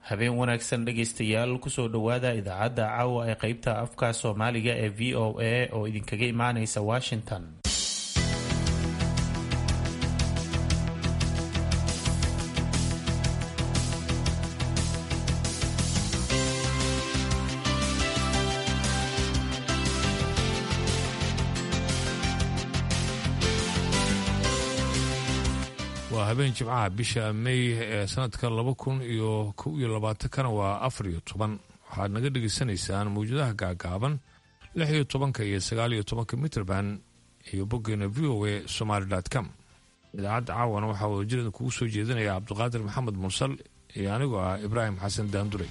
habeen wanaagsan dhegaystayaal kusoo dhowaada idaacadda caawa ee qeybta afka soomaaliga ee v o a oo idinkaga imaanaysa washington waa habeen jimcaha bisha mey ee sanadka laba kun iyo kow iyo labaatankana waa afar iyo toban waxaad naga dhegaysanaysaan mawjadaha gaagaaban lix iyo tobanka iyo sagaal iyo tobanka mitrband iyo boggeena v o a somaali com idaacadda caawana waxaa wadajirada kugu soo jeedinaya cabdiqaadir maxamed mursal iyo anigoo ah ibraahim xasan daandure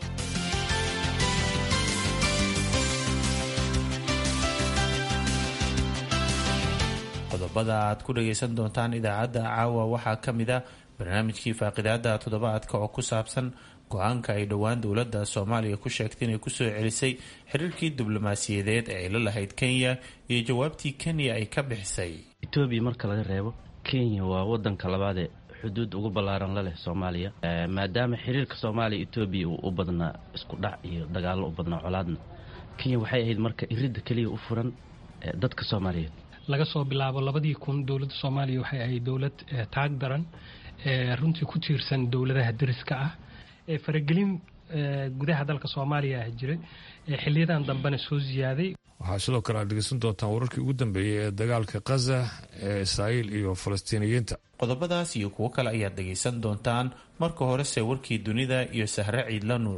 qodobada aad ku dhagaysan doontaan idaacadda caawa waxaa ka mid a barnaamijkii faaqidaada toddobaadka oo ku saabsan go-aanka ay dhowaan dowladda soomaaliya ku sheegtay inay kusoo celisay xiriirkii diblomaasiyadeed ee ay la lahayd kenya iyo jawaabtii kenya ay ka bixisay etoobiya marka laga reebo kenya waa wadanka labaadee xuduud ugu ballaaran la leh soomaaliya maadaama xiriirka soomaaliya etoobiya uu u badnaa isku dhac iyo dagaallo u badnaa colaadna kenya waxay ahayd marka iridda keliya u furan dadka soomaaliyeed laga soo bilaabo labadii kun dowladda soomaaliya waxay ahayd dowlad taag daran ee runtii ku tiirsan dowladaha dariska ah ee faragelin gudaha dalka soomaaliya ah jiray ee xiliyadan dambena soo ziyaaday waxaa sidoo kale aad dhegeysan doontaan wararkii ugu dambeeyey ee dagaalka khaza ee israa'iil iyo falastiiniyiinta qodobadaas iyo kuwo kale ayaad dhegaysan doontaan marka horese warkii dunida iyo sahre ciidla nuur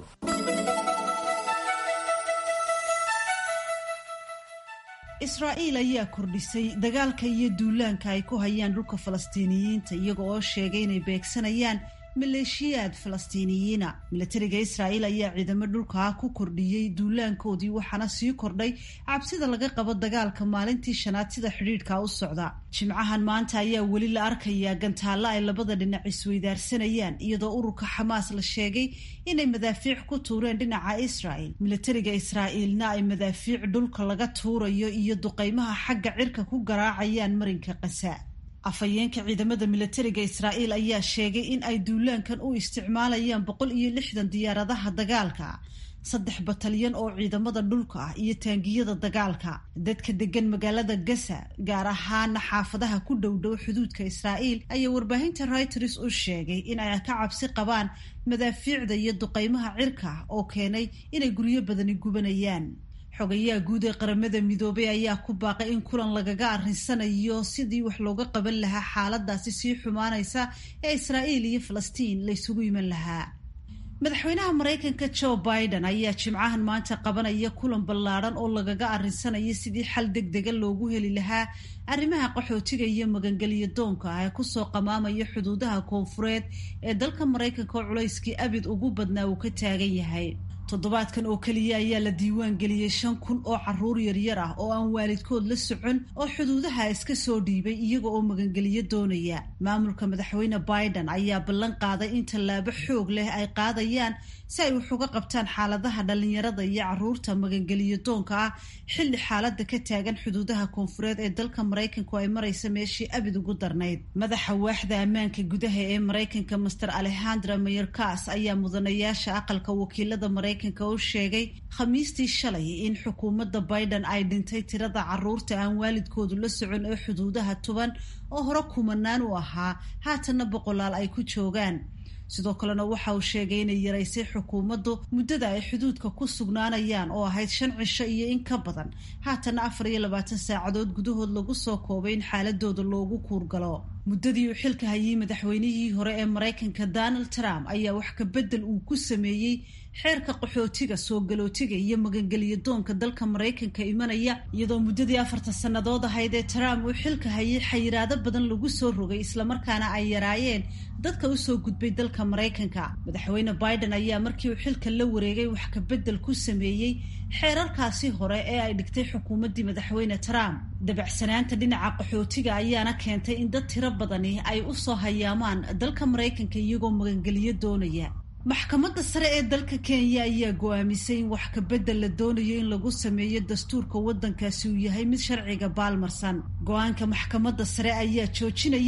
israa'iil ayaa kordhisay dagaalka iyo duulaanka ay ku hayaan dhulka falastiiniyiinta iyaga oo sheegay inay beegsanayaan maleeshiyaad falastiiniyiina milatariga israa'iil ayaa ciidamo dhulkaa ku kordhiyey duulaankoodii waxaana sii kordhay cabsida laga qabo dagaalka maalintii shanaad sida xidhiidhka u socda jimcahan maanta ayaa weli la arkayaa gantaalla ay labada dhinac isweydaarsanayaan iyadoo ururka xamaas la sheegay inay madaafiic ku tuureen dhinaca israa'il milatariga israa'iilna ay madaafiic dhulka laga tuurayo iyo duqaymaha xagga cirka ku garaacayaan marinka qasa afhayeenka ciidamada milatariga israa'iil ayaa sheegay in ay duulaankan u isticmaalayaan boqol iyo lixdan diyaaradaha dagaalka saddex batalyan oo ciidamada dhulka ah iyo taangiyada dagaalka dadka degan magaalada gasa gaar ahaana xaafadaha ku dhowdhow xuduudka israa'iil ayaa warbaahinta reuters u sheegay in ay ka cabsi qabaan madaafiicda iyo duqaymaha cirka oo keenay inay guryo badani gubanayaan xogayaha guud ee qaramada midoobay ayaa ku baaqay in kulan lagaga arrinsanayo sidii wax looga qaban lahaa xaaladaasi sii xumaanaysa ee israa'iil iyo falastiin la ysugu iman lahaa madaxweynaha maraykanka joe biden ayaa jimcahan maanta qabanaya kulan ballaadhan oo lagaga arrinsanayo sidii xal deg dega loogu heli lahaa arrimaha qaxootiga iyo magangelyo doonka ah ee kusoo qamaamaya xuduudaha koonfureed ee dalka maraykanka oo culayskii abid ugu badnaa uu ka taagan yahay toddobaadkan oo keliya ayaa la diiwaan geliyey shan kun oo caruur yaryar ah oo aan waalidkood la socon oo xuduudaha iska soo dhiibay iyaga oo magangeliyo doonaya maamulka madaxweyne biden ayaa ballan qaaday in tallaabo xoog leh ay qaadayaan si ay wax uga qabtaan xaaladaha dhallinyarada iyo caruurta magangeliyo doonka ah xilli xaalada ka taagan xuduudaha koonfureed ee dalka maraykanku ay maraysa meeshii abid ugu darnayd madaxa waaxda ammaanka gudaha ee maraykanka master alexandra mayorkas ayaa mudanayaasha aqalka wakiilada maraykanka u sheegay khamiistii shalay in xukuumadda biden ay dhintay tirada caruurta aan waalidkoodu la socon ee xuduudaha tuban oo hore kumanaan u ahaa haatanna boqolaal ay ku joogaan sidoo kalena waxa uu sheegay inay yaraysay xukuumaddu muddada ay xuduudka ku sugnaanayaan oo ahayd shan cisho iyo in ka badan haatanna afar iyo labaatan saacadood gudahood lagu soo koobay in xaaladooda loogu kuurgalo muddadii uu xilka hayay madaxweynihii hore ee maraykanka donald trump ayaa wax ka beddel uu ku sameeyey xeerka qaxootiga soo galootiga iyo magangeliyo doonka dalka maraykanka imanaya iyadoo muddadii afartan sannadood ahayd ee trump uu xilka hayay xayiraado badan lagu soo rogay islamarkaana ay yaraayeen dadka usoo gudbay dalka maraykanka madaxweyne biden ayaa markii uu xilka la wareegay wax ka beddel ku sameeyey xeerarkaasi hore ee ay dhigtay xukuumaddii madaxweyne trump dabacsanaanta dhinaca qaxootiga ayaana keentay in dad tiro badani ay usoo hayaamaan dalka maraykanka iyagoo magangeliyo doonaya maxkamadda sare ee dalka kenya ayaa go-aamisay in wax kabedel la doonayo in lagu sameeyo dastuurka waddankaasi uu yahay mid sharciga baalmarsan go-aanka maxkamadda sare ayaa joojinaya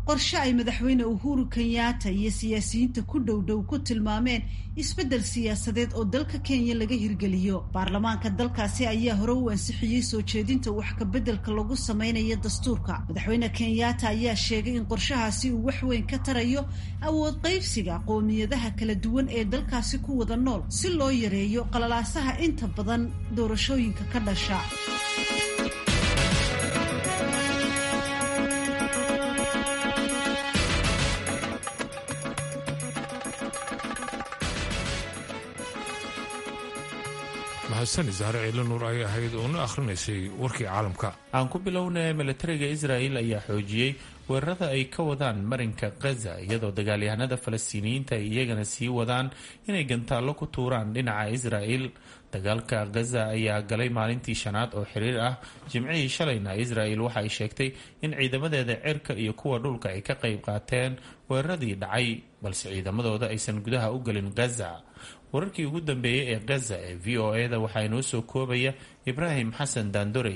qorshe ay madaxweyne uhuru kenyatta iyo siyaasiyiinta ku dhowdhow ku tilmaameen isbeddel siyaasadeed oo dalka kenya laga hirgeliyo baarlamaanka dalkaasi ayaa hore u ansixiyey soo jeedinta wax kabeddelka lagu samaynayo dastuurka madaxweyne kenyatta ayaa sheegay in qorshahaasi uu wax weyn ka tarayo awood qaybsiga qoomiyadaha kala duwan ee dalkaasi ku wada nool si loo yareeyo qalalaasaha inta badan doorashooyinka ka dhasha mahadsan saare ciilo nuur ayay ahayd oo na akhrinaysay warkii caalamka aan ku bilownay milatariga israel ayaa xoojiyey weerarada ay ka wadaan marinka khaza iyadoo dagaalyahanada falastiiniyiinta ay iyagana sii wadaan inay gantaallo ku tuuraan dhinaca israel dagaalka khaza ayaa galay maalintii shanaad oo xiriir ah jimcihii shalayna israel waxa ay sheegtay in ciidamadeeda cirka iyo kuwa dhulka ay ka qayb qaateen weeraradii dhacay balse ciidamadooda aysan gudaha u gelin khaza wararkii ugu dambeeyey ee khaza ee v o e da waxaa inoo soo koobaya ibraahim xasan daandorey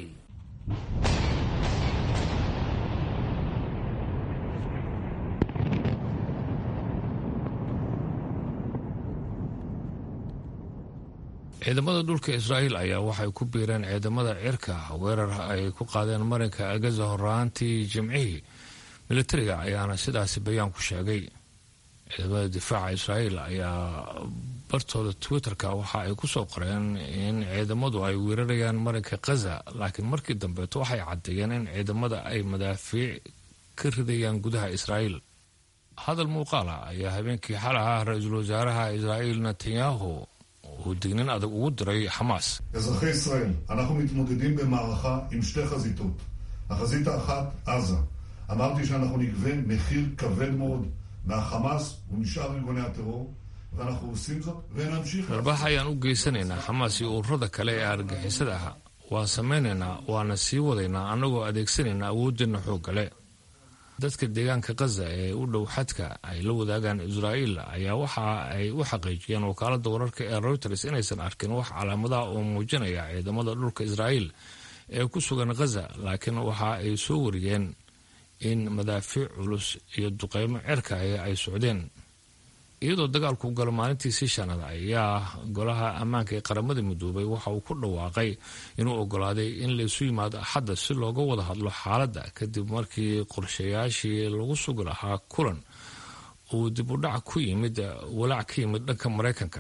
ciidamada dhulka israa'iil ayaa waxay ku biireen ciidamada cirka weerar ay ku qaadeen marinka agaza horaantii jimcihii militariga ayaana sidaasi bayaan ku sheegay ciidamada difaaca israa'iil ayaa bartooda twitterka waxa ay ku soo qoreen in ciidamadu ay weerarayaan marinka khaza laakiin markii dambeeto waxay caddeeyeen in ciidamada ay madaafiic ka ridayaan gudaha israa'iil hadal muuqaala ayaa habeenkii xal ah ra-iisul wasaaraha israa'iil netanyahu uu dignin adag ugu diray xamaas אזרחי ישראל, אנחנו מתמודדים במערכה עם שתי חזיתות. החזית האחת, עזה. אמרתי שאנחנו נגבה מחיר כבד מאוד מהחמאס ומשאר ארגוני הטרור, ואנחנו עושים זאת ונמשיך. garbax ayaan u geysanaynaa xamaas iyo ururada kale ee argixisada ah waan samaynaynaa waana sii wadaynaa annagoo adeegsanaynaa awoodeenna xooggale dadka deegaanka khaza ee u dhow xadka ay la wadaagaan israa'iil ayaa waxa ay u xaqiijiyeen wakaalada wararka ee reuters inaysan arkin wax calaamadaha oo muujinaya ciidamada dhulka israa'iil ee ku sugan khaza laakiin waxa ay soo wariyeen in madaafiic culus iyo duqeymo cerka ay socdeen iyadoo dagaalku galo maalintii sii shanaad ayaa golaha ammaanka ee qaramada midoobay waxa uu ku dhawaaqay inuu ogolaaday in laysu yimaado axadda si looga wada hadlo xaaladda kadib markii qorshayaashii lagu sugi lahaa kulan uu dib u dhac ku yimid walaac ka yimid dhanka maraykanka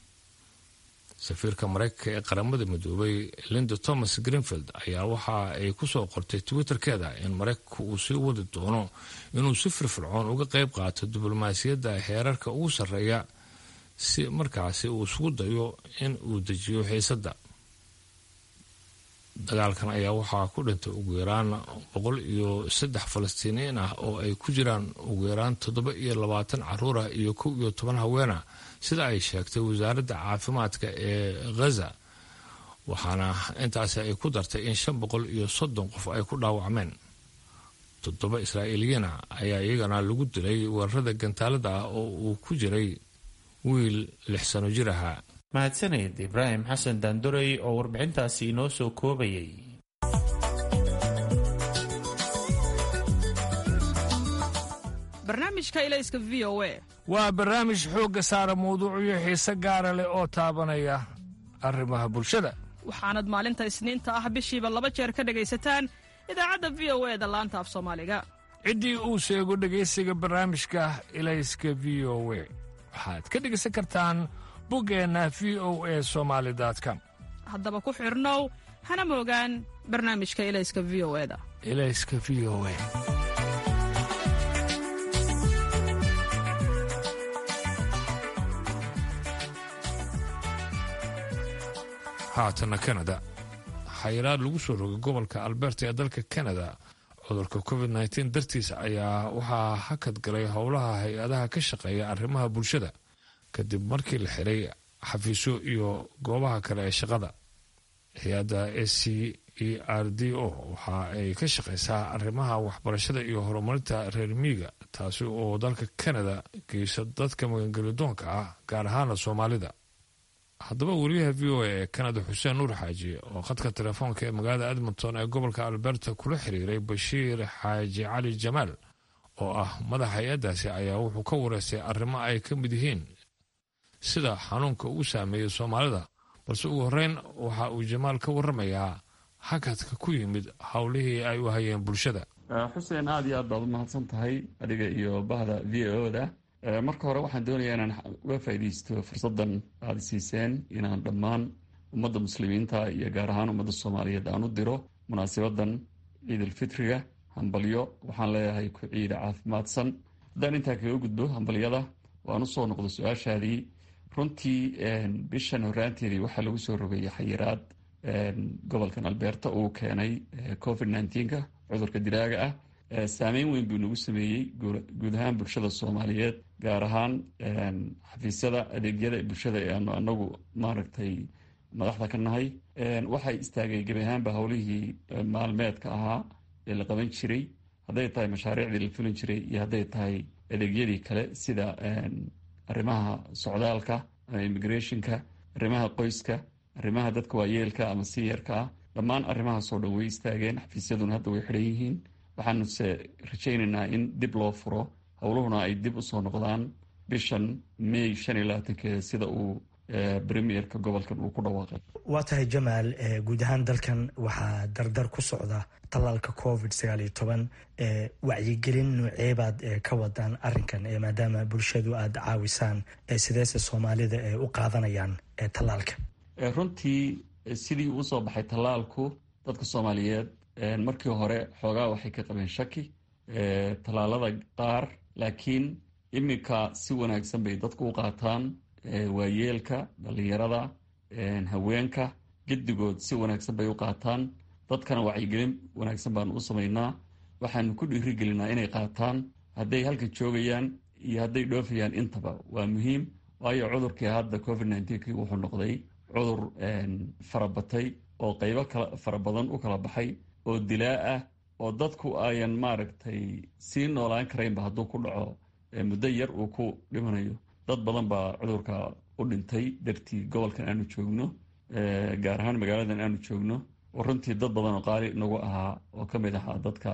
safiirka maraykanka ee qaramada midoobay linda thomas greenfield ayaa waxa ay ku soo qortay twitterkeeda in maraykanku uu sii wadi doono inuu si firfircoon uga qayb qaato diblomaasiyadda heerarka ugu sarreeya si markaasi uu isugu dayo in uu dejiyo xiisadda dagaalkan ayaa waxaa ku dhintay ugu yaraan boqol iyo saddex falastiiniyiin ah oo ay ku jiraan ugu yaraan toddoba iyo labaatan caruur ah iyo kow iyo toban haweena sida ay sheegtay wasaaradda caafimaadka ee khaza waxaana intaasi ay ku dartay in shan boqol iyo soddon qof ay ku dhaawacmeen toddoba israa'iiliyiina ayaa iyagana lagu dilay weerarada gantaalada ah oo uu ku jiray wiil lix sano jir ahaa mahadsaneed ibraahim xasan daandorey oo warbixintaasi inoo soo koobayay barnaamijka ilayska v o a waa barnaamij xoogga saara mawduucyo xiise gaara leh oo taabanaya arrimaha bulshada waxaanad maalinta isniinta ah bishiiba laba jeer ka dhegaysataan idaacadda v o e da laanta af soomaaliga ciddii uu sheego dhegaysiga barnaamijka ilayska v o we waxaad ka dhegaysan kartaan buggeenna v o e somaali com haddaba ku xidhnow hana moogaan barnaamijka ilayska v o e da ilayska v o e haatana kanada xayiraad lagu soo rogay gobolka alberta ee dalka kanada cudurka covid nteen dartiisa ayaa waxaa hakad galay howlaha hay-adaha ka shaqeeya arrimaha bulshada kadib markii la xiray xafiisyo iyo goobaha kale ee shaqada hay-adda s c e r d o waxa ay ka shaqeysaa arrimaha waxbarashada iyo horumarinta reer miiga taasi oo dalka kanada geysa dadka magangelidoonka ah gaar ahaana soomaalida haddaba wariyaha v o a ee kanada xuseen nuur xaaji oo khadka telefoonka ee magaalada edmonton ee gobolka alberta kula xiriiray bashiir xaaji cali jamaal oo ah madaxa hay-addaasi ayaa wuxuu ka wareystay arrimo ay ka mid yihiin sida xanuunka uu saameeyey soomaalida balse ugu horreyn waxa uu jamaal ka warramayaa hakadka ku yimid howlihii ay u hayeen bulshada xuseen aada iyo aad baad u mahadsan tahay adiga iyo bahda v o da marka hore waxaan doonayaa inaan uga faa'iidaysto fursaddan aada siiseen inaan dhammaan ummadda muslimiinta iyo gaar ahaan ummadda soomaaliyeed aan u diro munaasabadan ciidulfitriga hambalyo waxaan leeyahay ku ciida caafimaadsan haddaan intaa kaga gudbo hambalyada waan usoo noqdo su-aashaadii runtii bishan horaanteedii waxaa lagu soo rogay xayiraad gobolkan albeerta uu keenay covid nneteen-ka cudurka diraaga ah saameyn weyn buu nagu sameeyey guud ahaan bulshada soomaaliyeed gaar ahaan xafiisyada adeegyada bulshada ee aanu anagu maaragtay madaxda ka nahay waxay istaageen gebi ahaanba howlihii maalmeedka ahaa ee la qaban jiray hadday tahay mashaariicdii la fulin jiray iyo hadday tahay adeegyadii kale sida arrimaha socdaalka ama immigrationka arrimaha qoyska arrimaha dadka waayeelka ama siyarka ah dhammaan arrimahaasoo dhan way istaageen xafiisyaduna hadda way xidhan yihiin waxaanuse rajaynaynaa in dib loo furo howluhuna ay dib usoo noqdaan bishan may shan iyo labaatankeeda sida uu premierka gobolkan uu ku dhawaaqay waa tahay jamaal guud ahaan dalkan waxaa dardar ku socda tallaalka covid sagaal iyo toban wacyigelin nooceebaad ka wadaan arinkan maadaama bulshadu aada caawisaan sideese soomaalida u qaadanayaan tallaalka runtii sidii uu soo baxay tallaalku dadka soomaaliyeed markii hore xoogaa waxay ka qabeen shaki tallaalada qaar laakiin iminka si wanaagsan bay dadku u qaataan waayeelka dhallinyarada haweenka gedigood si wanaagsan bay u qaataan dadkana wacyigelin wanaagsan baanu u samaynaa waxaanu ku dhiirigelinaa inay qaataan hadday halka joogayaan iyo hadday dhoofayaan intaba waa muhiim waayo cudurkii hadda covid nneteen wuxuu noqday cudur farabatay oo qaybo kala fara badan u kala baxay oo dilaa ah oo dadku ayan maaragtay sii noolaan karaynba hadduu ku dhaco muddo yar uu ku dhimanayo dad badan baa cudurka u dhintay dartii gobolkan aanu joogno gaar ahaan magaaladan aanu joogno oo runtii dad badan oo qaali nagu ahaa oo ka mid ahaa dadka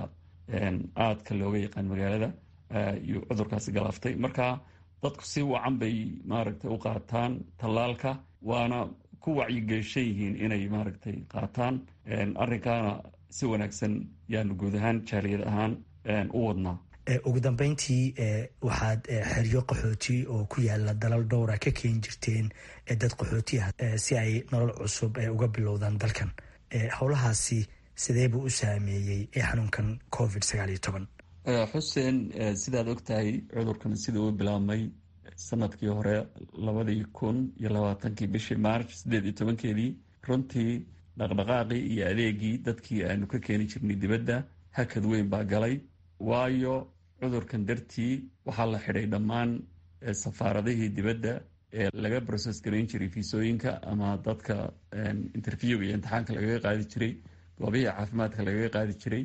aadka looga yaqaan magaalada iyo cudurkaasi galaaftay marka dadku si wacan bay maaragtay u qaataan tallaalka waana ku wacyigelishan yihiin inay maaragtay qaataan arrinkaana si wanaagsan yaanu guud ahaan jaaliyad ahaan u wadnaa ugu dambeyntii waxaad xeryo qaxooti oo ku yaala dalal dhowra ka keeni jirteen dad qaxootiah si ay nolol cusub uga bilowdaan dalkan howlahaasi sidee buu u saameeyey xanuunkan covid sagaal iyo toban xuseen sidaad ogtahay cudurkan sida uu bilaabmay sanadkii hore labadii kun iyo labaatankii bishii march siddeed iyo tobankeedii runtii dhaqdhaqaaqii iyo adeegii dadkii aanu ka keeni jirnay dibadda hakad weyn baa galay waayo cudurkan dartii waxaa la xidhay dhammaan safaaradihii dibadda ee laga broses garayn jiray fiisooyinka ama dadka interviewga iyo imtixaanka lagaga qaadi jiray goobihii caafimaadka lagaga qaadi jiray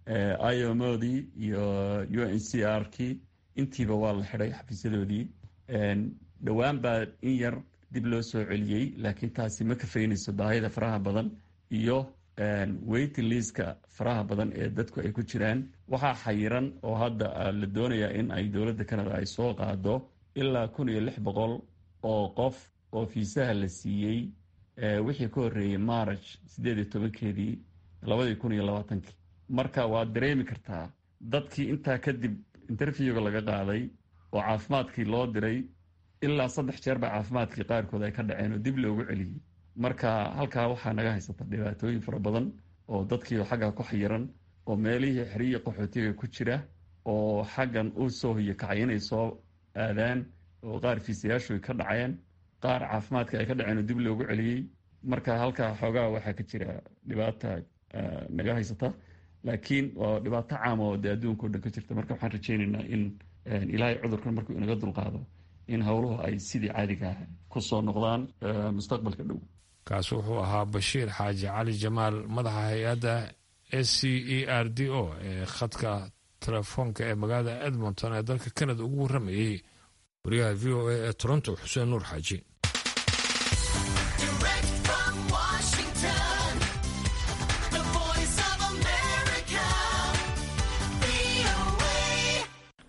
iomodii iyo u n c r kii intiiba waa la xidhay xafiisyadoodii dhowaan baa in yar dib loo soo celiyey laakiin taasi ma kafaynayso baahida faraha badan iyo waiting liiska faraha badan ee dadku ay ku jiraan waxaa xayiran oo hadda la doonayaa in ay dowladda canada ay soo qaado ilaa kun iyo lix boqol oo qof oo fiisaha la siiyey wixii ka horreeyey march siddeed iyo tobankeedii labadii kun iyo labaatankii marka waad dareemi kartaa dadkii intaa kadib interviewga laga qaaday oo caafimaadkii loo diray ilaa saddex jeer baa caafimaadkii qaarkood ay ka dhaceen oo dib loogu celiyey marka halkaa waxaa naga haysata dhibaatooyin fara badan oo dadkii xaggaa ku xayiran oo meelihii xeriya qaxootiga ku jira oo xaggan u soo hiyo kacay inay soo aadaan oo qaar fiisayaashu ka dhaceen qaar caafimaadka ay ka dhaceen oo dib loogu celiyey marka halkaa xoogaa waxaa ka jira dhibaata naga haysata laakiin waa dhibaato caama oo dee adduunka o dhan ka jirta marka waxaan rajaynaynaa in ilaahay cudurkan markuu inaga dulqaado in howluhu ay sidii caadiga ah ku soo noqdaan mustaqbalka dhow kaasi wuxuu ahaa bashiir xaaji cali jamaal madaxa hay-adda s c e r d o ee khadka telefoonka ee magaalada edmonton ee dalka canada ugu warramayey wariyaha v o a ee toronto xuseen nuur xaaji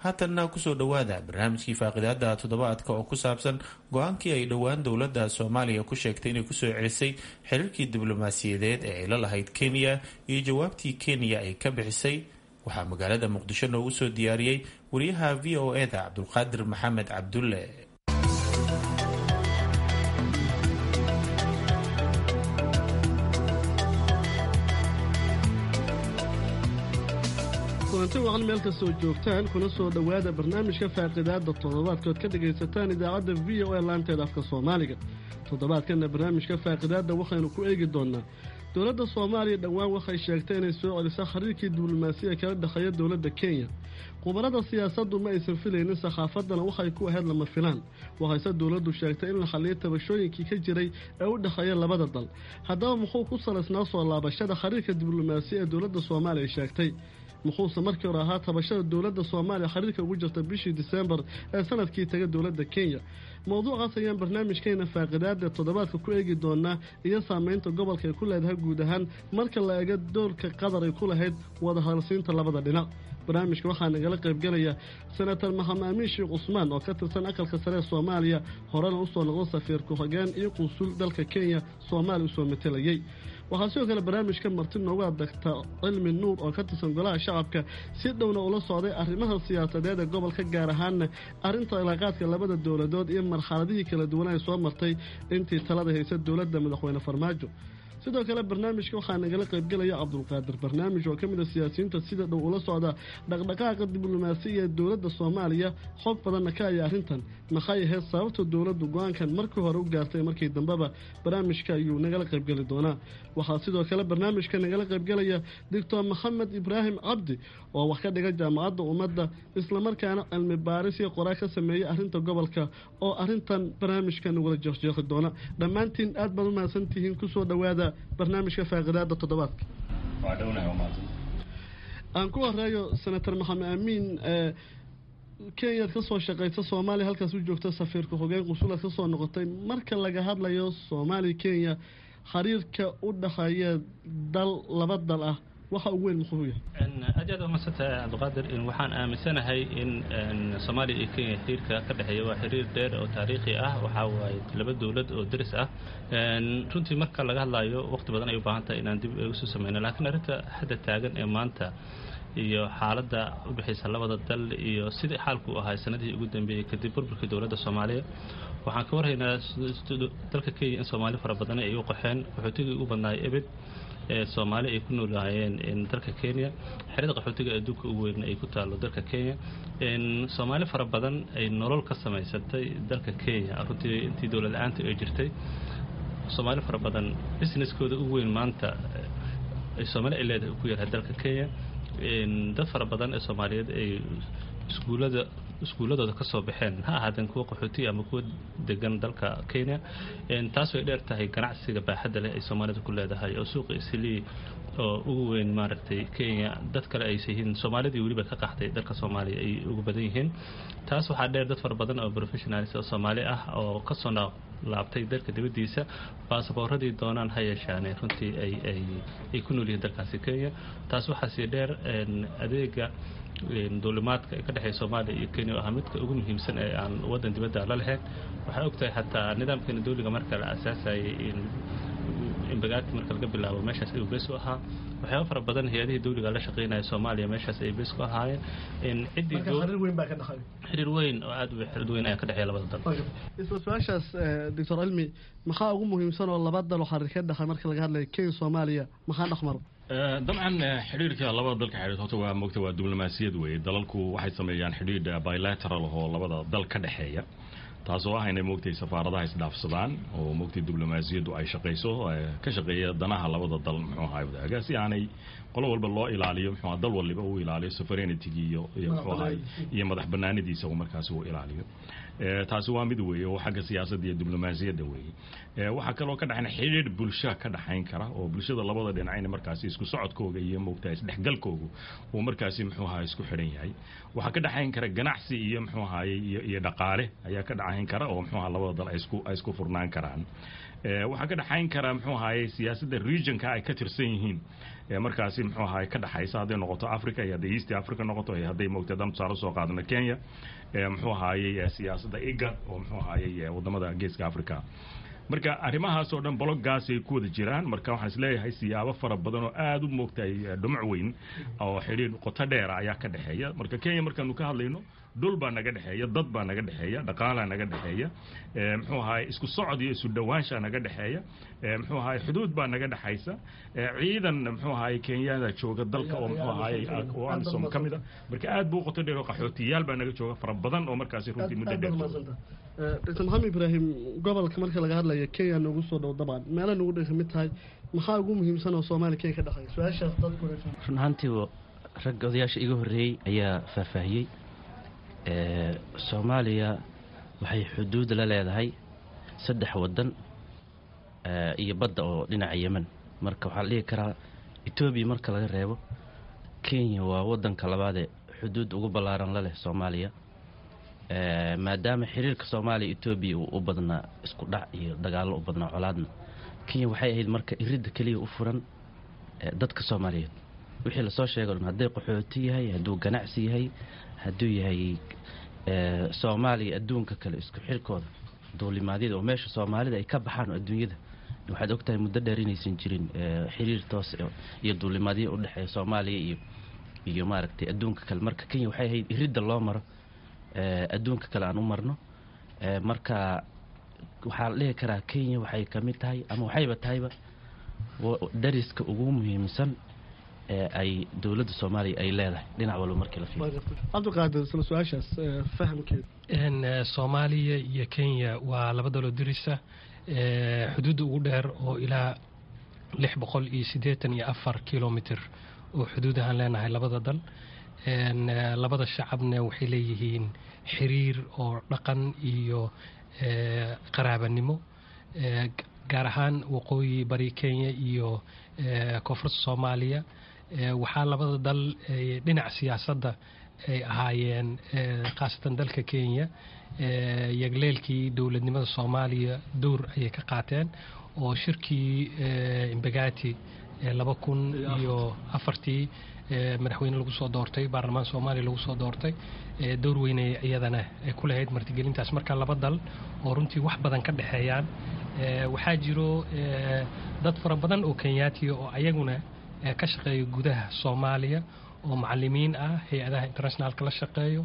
haatanna kusoo dhowaada barnaamijkii faaqidaada toddobaadka oo ku saabsan go-aankii ay dhowaan dowladda soomaaliya ku sheegtay inay kusoo celisay xiriirkii diblomaasiyadeed ee ay la lahayd kenya iyo jawaabtii kenya ay ka bixisay waxaa magaalada muqdisho noogu soo diyaariyey wariyaha v o e da cabdulqaadir maxamed cabdulle kulanti wacan meel kastoo joogtaan kuna soo dhowaada barnaamijka faaqidaada toddobaadkood ka dhagaysataan idaacadda v o e laanteeda afka soomaaliga toddobaadkanna barnaamijka faaqidaadda waxaynu ku eegi doonaa dowladda soomaaliya dhowaan waxay sheegtay inay soo celiso xiriirkii diblomaasiya kala dhexeeya dowladda kenya khubarada siyaasaddu ma aysan filaynin saxaafaddana waxay ku ahayd lama filaan waxayse dowladdu sheegtay in la xalliyo tabashooyinkii ka jiray ee u dhexeeya labada dal haddaba muxuu ku salaysnaa soo laabashada xiriirka diblomaasiya ee dowladda soomaaliya sheegtay muxuuse markii hore ahaa tabashada dowladda soomaaliya xiriirka ugu jirta bishii disembar ee sanadkii taga dowladda kenya mowduucaas ayaan barnaamijkeena faaqidaada toddobaadka ku eegi doonaa iyo saameynta gobolka ay ku leedahay guud ahaan marka la eego doorka qatar ay ku lahayd wadahadalsiinta labada dhinac barnaamijka waxaa nagala qaybgelaya senator maxamed amiin sheekh cusmaan oo ka tirsan aqalka sare ee soomaaliya horena usoo noqdo safiir ku-xigeen iyo qunsul dalka kenya soomaaliya usoo matelayay waxaa sidoo kale barnaamijka marti noogu adagta cilmi nuur oo ka tirsan golaha shacabka si dhowna ula socday arrimaha siyaasadeed ee gobolka gaar ahaanna arrinta cilaaqaadka labada dowladood iyo marxaladihii kala duwan ay soo martay intii talada haysa dowladda madaxweyne farmaajo sidoo kale barnaamijka waxaa nagala qaybgelaya cabdulqaadir barnaamij oo ka mid a siyaasiyiinta sida dhow ula socda dhaqdhaqaaqa diblomaasiya ee dowladda soomaaliya xog badanna ka aya arrintan maxay ahayd sababta dowladdu go-aankan markii hore u gaartay markii dambeba barnaamijka ayuu nagala qaybgeli doonaa waxaa sidoo kale barnaamijka nagala qaybgelaya doctor maxamed ibraahim cabdi oo wax ka dhiga jaamacadda ummadda islamarkaana cilmi baaris iyo qoraa ka sameeyay arrinta gobolka oo arrintan barnaamijka nagula jeeqjeeqi doona dhammaantiin aad baad u mahadsantihiin kusoo dhowaada barnaamijka faaqidaada toddobaadka aan ku horeeyo senator maxamed amiin kenyaad ka soo shaqaysa soomaaliya halkaas u joogta safiirka xogeen qusulaad ka soo noqotay marka laga hadlayo soomaaliya kenya xiriirka u dhexeeya dal laba dal ah waxa ugu weyn muxuu yahay aad aad umaadsantahay cabdiqaadir waxaan aaminsanahay in soomaaliya iyo kenya xiriirka ka dhexeeya waa xiriir dheer oo taariikhi ah waxaa waaye laba dowlad oo deris ah runtii marka laga hadlayo waqti badan ay u baahan tahay inaan dib ugu soo sameyno laakiin arrinta hadda taagan ee maanta iyo xaaladda u dhexaysa labada dal iyo sidii xaalku u ahaa sanadihii ugu dambeeyey kadib burburkii dowladda soomaaliya waxaan ka warhaynaa dalka kenya in soomaali fara badan ay u qaxeen qaxootigii ugu badnaay ebed ee soomaali ay ku noolaayeen dalka kenya xerada qaxootiga adduunka ugu weyn ay ku taalo dalka kenya soomaali fara badan ay nolol ka samaysatay dalka kenya runtii intii dowlad la-aanta ay jirtay soomaali fara badan businesskooda ugu weyn maanta ay soomaali ay leedahay ku yahay dalka kenya dad fara badan ee soomaaliyeed ay iskuulada iskuulladooda ka soo baxeen ha ahaadeen kuwa qaxootiya ama kuwa degan dalka kenya taas way dheer tahay ganacsiga baaxadda leh ay soomaalida ku leedahay oo suuqa islii oo ugu weyn maaragtay kenya dad kale aysa yihiin soomaalidii weliba ka qaxday dalka soomaaliya ay ugu badan yihiin taas waxaa dheer dad fara badan oo professionalis oo soomaali ah oo kasoo laabtay dalka dibaddiisa baasaboorradii doonaan ha yeeshaane runtii ay ku nool yihiin dalkaasi kenya taas waxaa sii dheer adeega duulimaadka ka dhexeeya soomaaliya iyo kenya oo ahaa midka ugu muhiimsan ee aan waddan dibadda la lahayn waxaa ogtahay xataa nidaamkeena dawliga marka la aasaasayay inbagaati marka laga bilaabo meeshaas ayuu bees u ahaa waxyaaba fara badan hay-adihii dawliga la shaqeynaya soomaaliya meeshaas ay bees ku ahaayeen xiriir weyn oo aad xiriir weyn ayaa ka dhexeeya labada dal isla su-aashaas doctor cilmi maxaa ugu muhiimsan oo laba dal oo xiriir ka dhexay marka laga hadlayo kenya soomaaliya maxaa dhexmaro dabcan xidhiirka labada dalka xidhiir horta waa mogta waa diblomaasiyad weeye dalalku waxay sameeyaan xidhiir bilateral oo labada dal ka dhexeeya taasoo ah inay moogtay safaaradaha isdhaafsadaan oo moogtay diblomaasiyaddu ay shaqayso ka shaqeeya danaha labada dal muxuu ahaa wadaaga si aanay qolo walba loo ilaaliyo muxuu ahaa dal waliba uu ilaaliyo sovereignity iyo iyo muxuu ahaa iyo madax banaanidiisa uu markaasi uu ilaaliyo taasi waa mid weeye oo xagga siyaasadda iyo diblomaasiyadda weeye waxaa kaloo ka dhexayn xidhiir bulsha ka dhexayn kara oo bulshada labada dhinacayna markaasi isku socodkooga iyo moogtaa isdhexgalkoogu uu markaasi muxuu ahaa isku xidhan yahay waxaa ka dhexayn kara ganacsi iyo muxuu ahaaye iyo iyo dhaqaale ayaa ka dhexayn kara oo muxuu ahaa labada dal ay isku ay isku furnaan karaan waxaa ka dhexayn kara muxuu ahaaye siyaasadda regionka ay ka tirsan yihiin markaasi muxuu ahaay ka dhexaysa hadday noqoto africa iyo hadday east africa noqoto iyo hadday moogtay haddaan tusaale soo qaadano kenya muxuu ahaayey siyaasadda igad oo muxuu ahaayey wadamada geeska africa marka arrimahaas oo dhan bologgaas ay ku wada jiraan marka waxaan isleeyahay siyaabo fara badan oo aada u moogtay dhumuc weyn oo xidhiir qoto dheera ayaa ka dhexeeya marka kenya markaanu ka hadlayno dhul baa naga dhexeeya dad baa naga dhexeeya dhaqaalaa naga dhexeeya muxuu ahaay isku socod iyo isu dhowaanshaa naga dhexeeya muxuu ahaay xuduud baa naga dhexaysa ciidan muxuu ahaay kenyada jooga dalka oo muxuu ahaay oo amisom ka mid a marka aad buu qoto dheer oo qaxootiyaal baa naga jooga fara badan oo markaasi runtii muddo dheer dr maxamed ibraahim gobolka marka laga hadlayo kenya noogu soo dhow dabcan meelaha noogu dhan kamid tahay maxaa ugu muhiimsan oo soomaaliya kenya ka dhexeeya su-aashaas dadku run ahaantii ragga odayaasha iga horreeyey ayaa faahfaahiyey soomaaliya waxay xuduud la leedahay saddex waddan iyo badda oo dhinaca yemen marka waxaa la dhihi karaa etoobiya marka laga reebo kenya waa waddanka labaadee xuduud ugu ballaaran la leh soomaaliya maadaama xiriirka soomaaliya etoobiya uu u badnaa isku dhac iyo dagaallo u badnaa colaadna kenya waxay ahayd marka iridda keliya u furan dadka soomaaliyeed wixii lasoo sheego dhan hadday qaxooti yahay hadduu ganacsi yahay hadduu yahay soomaaliya adduunka kale isku xirkooda duulimaadyada oo meesha soomaalida ay ka baxaan oo adduunyada waxaad ogtahay muddo dheer inaysan jirin xiriir toos iyo duulimaadyo u dhexeeya soomaaliya iyo iyo maaragtay adduunka kale marka kenya waxay ahayd iridda loo maro adduunka kale aan u marno marka waxaa la dhihi karaa kenya waxay ka mid tahay ama waxayba tahayba dariska ugu muhiimsan ee ay dowladda soomaaliya ay leedahay dhinac walba markii la fiiriyo cabdiqaadir isla su-aashaas fahamkeeda soomaaliya iyo kenya waa laba daloo dirisa xuduudda ugu dheer oo ilaa lix boqol iyo siddeetan iyo afar kilomitr oo xuduud ahaan leenahay labada dal labada shacabna waxay leeyihiin xiriir oo dhaqan iyo qaraabanimo gaar ahaan waqooyi bari kenya iyo koonfurta soomaaliya waxaa labada dal dhinaca siyaasadda ay ahaayeen khaasatan dalka kenya yagleelkii dowladnimada soomaaliya dowr ayay ka qaateen oo shirkii imbagati laba kun iyo afartii madaxweyne lagu soo doortay baarlamaan soomaaliya lagu soo doortay dowr weynay iyadana ku lahayd martigelintaas marka laba dal oo runtii wax badan ka dhexeeyaan waxaa jiro dad fara badan oo kenyaatiya oo ayaguna ka shaqeeya gudaha soomaaliya oo macalimiin ah hay-adaha internationalka la shaqeeyo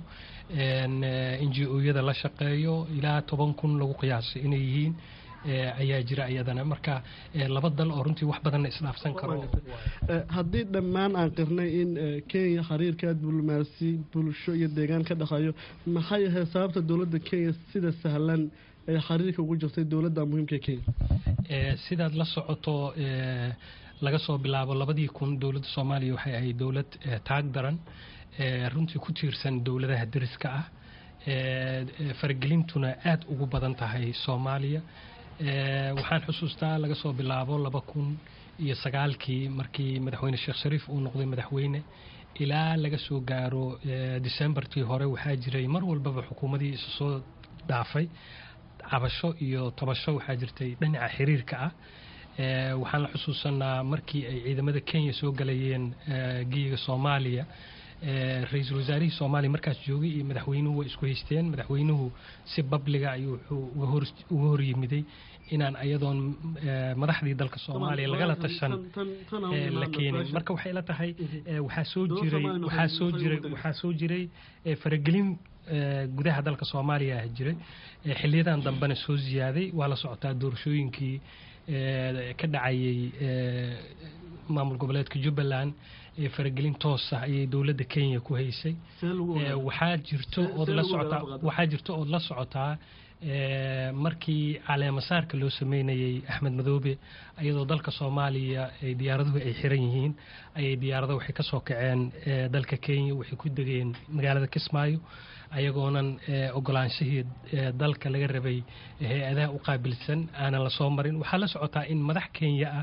n g o-yada la shaqeeyo ilaa toban kun lagu qiyaasay inay yihiin ayaa jira iyadana marka laba dal oo runtii wax badanna isdhaafsan karo haddii dhammaan aan qirnay in kenya xiriirka diblomaasi bulsho iyo deegaan ka dhexeeyo maxay ahayd sababta dowladda kenya sida sahlan ay xiriirka ugu jirtay dowladda muhiimka ee kenya sidaad la socoto laga soo bilaabo labadii kun dowladda soomaaliya waxay ahayd dowlad taag daran runtii ku tiirsan dowladaha deriska ah faragelintuna aada ugu badan tahay soomaaliya waxaan xusuustaa laga soo bilaabo laba kun iyo sagaalkii markii madaxweyne sheekh shariif uu noqday madaxweyne ilaa laga soo gaaro decembarkii hore waxaa jiray mar walbaba xukuumadii isu soo dhaafay cabasho iyo tabasho waxaa jirtay dhinaca xiriirka ah waxaan la xusuusanaa markii ay ciidamada kenya soo galayeen geyiga soomaaliya ra-iisul wasaarihii soomaaliya markaas joogay iyo madaxweynuhu way isku haysteen madaxweynuhu si babliga ayuu wuxuu uga hor yimiday inaan ayadoon madaxdii dalka soomaaliya lagala tashan la keenin marka waxay la tahay waxaa soo jiray waxaa soo jiray waxaa soo jiray faragelin gudaha dalka soomaaliya ah jiray xiliyadan dambena soo ziyaaday waa la socotaa doorashooyinkii ka dhacayay maamul goboleedka jubbaland faragelin toos ah ayay dowladda kenya ku haysay waxaa jirto ood la socotaa waxaa jirto ood la socotaa markii caleemasaarka loo sameynayay axmed madoobe iyadoo dalka soomaaliya diyaaraduhu ay xiran yihiin ayay diyaarado waxay ka soo kaceen dalka kenya waxay ku degeen magaalada kismaayo ayagoonan ogolaanshihii dalka laga rabay hay-adaha u qaabilsan aanan la soo marin waxaa la socotaa in madax kenya ah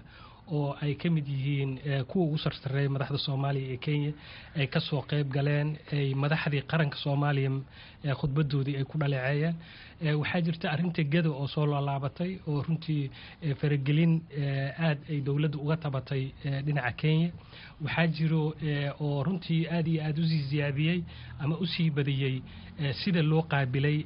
oo ay ka mid yihiin kuwa ugu sarsareeya madaxda soomaaliya ee kenya ay ka soo qayb galeen ay madaxdii qaranka soomaaliya khudbadoodii ay ku dhaleeceeyeen waxaa jirta arrinta gada oo soo laalaabatay oo runtii faragelin aad ay dowladda uga tabatay dhinaca kenya waxaa jiro oo runtii aad iyo aad usii ziyaadiyey ama usii badiyey sida loo qaabilay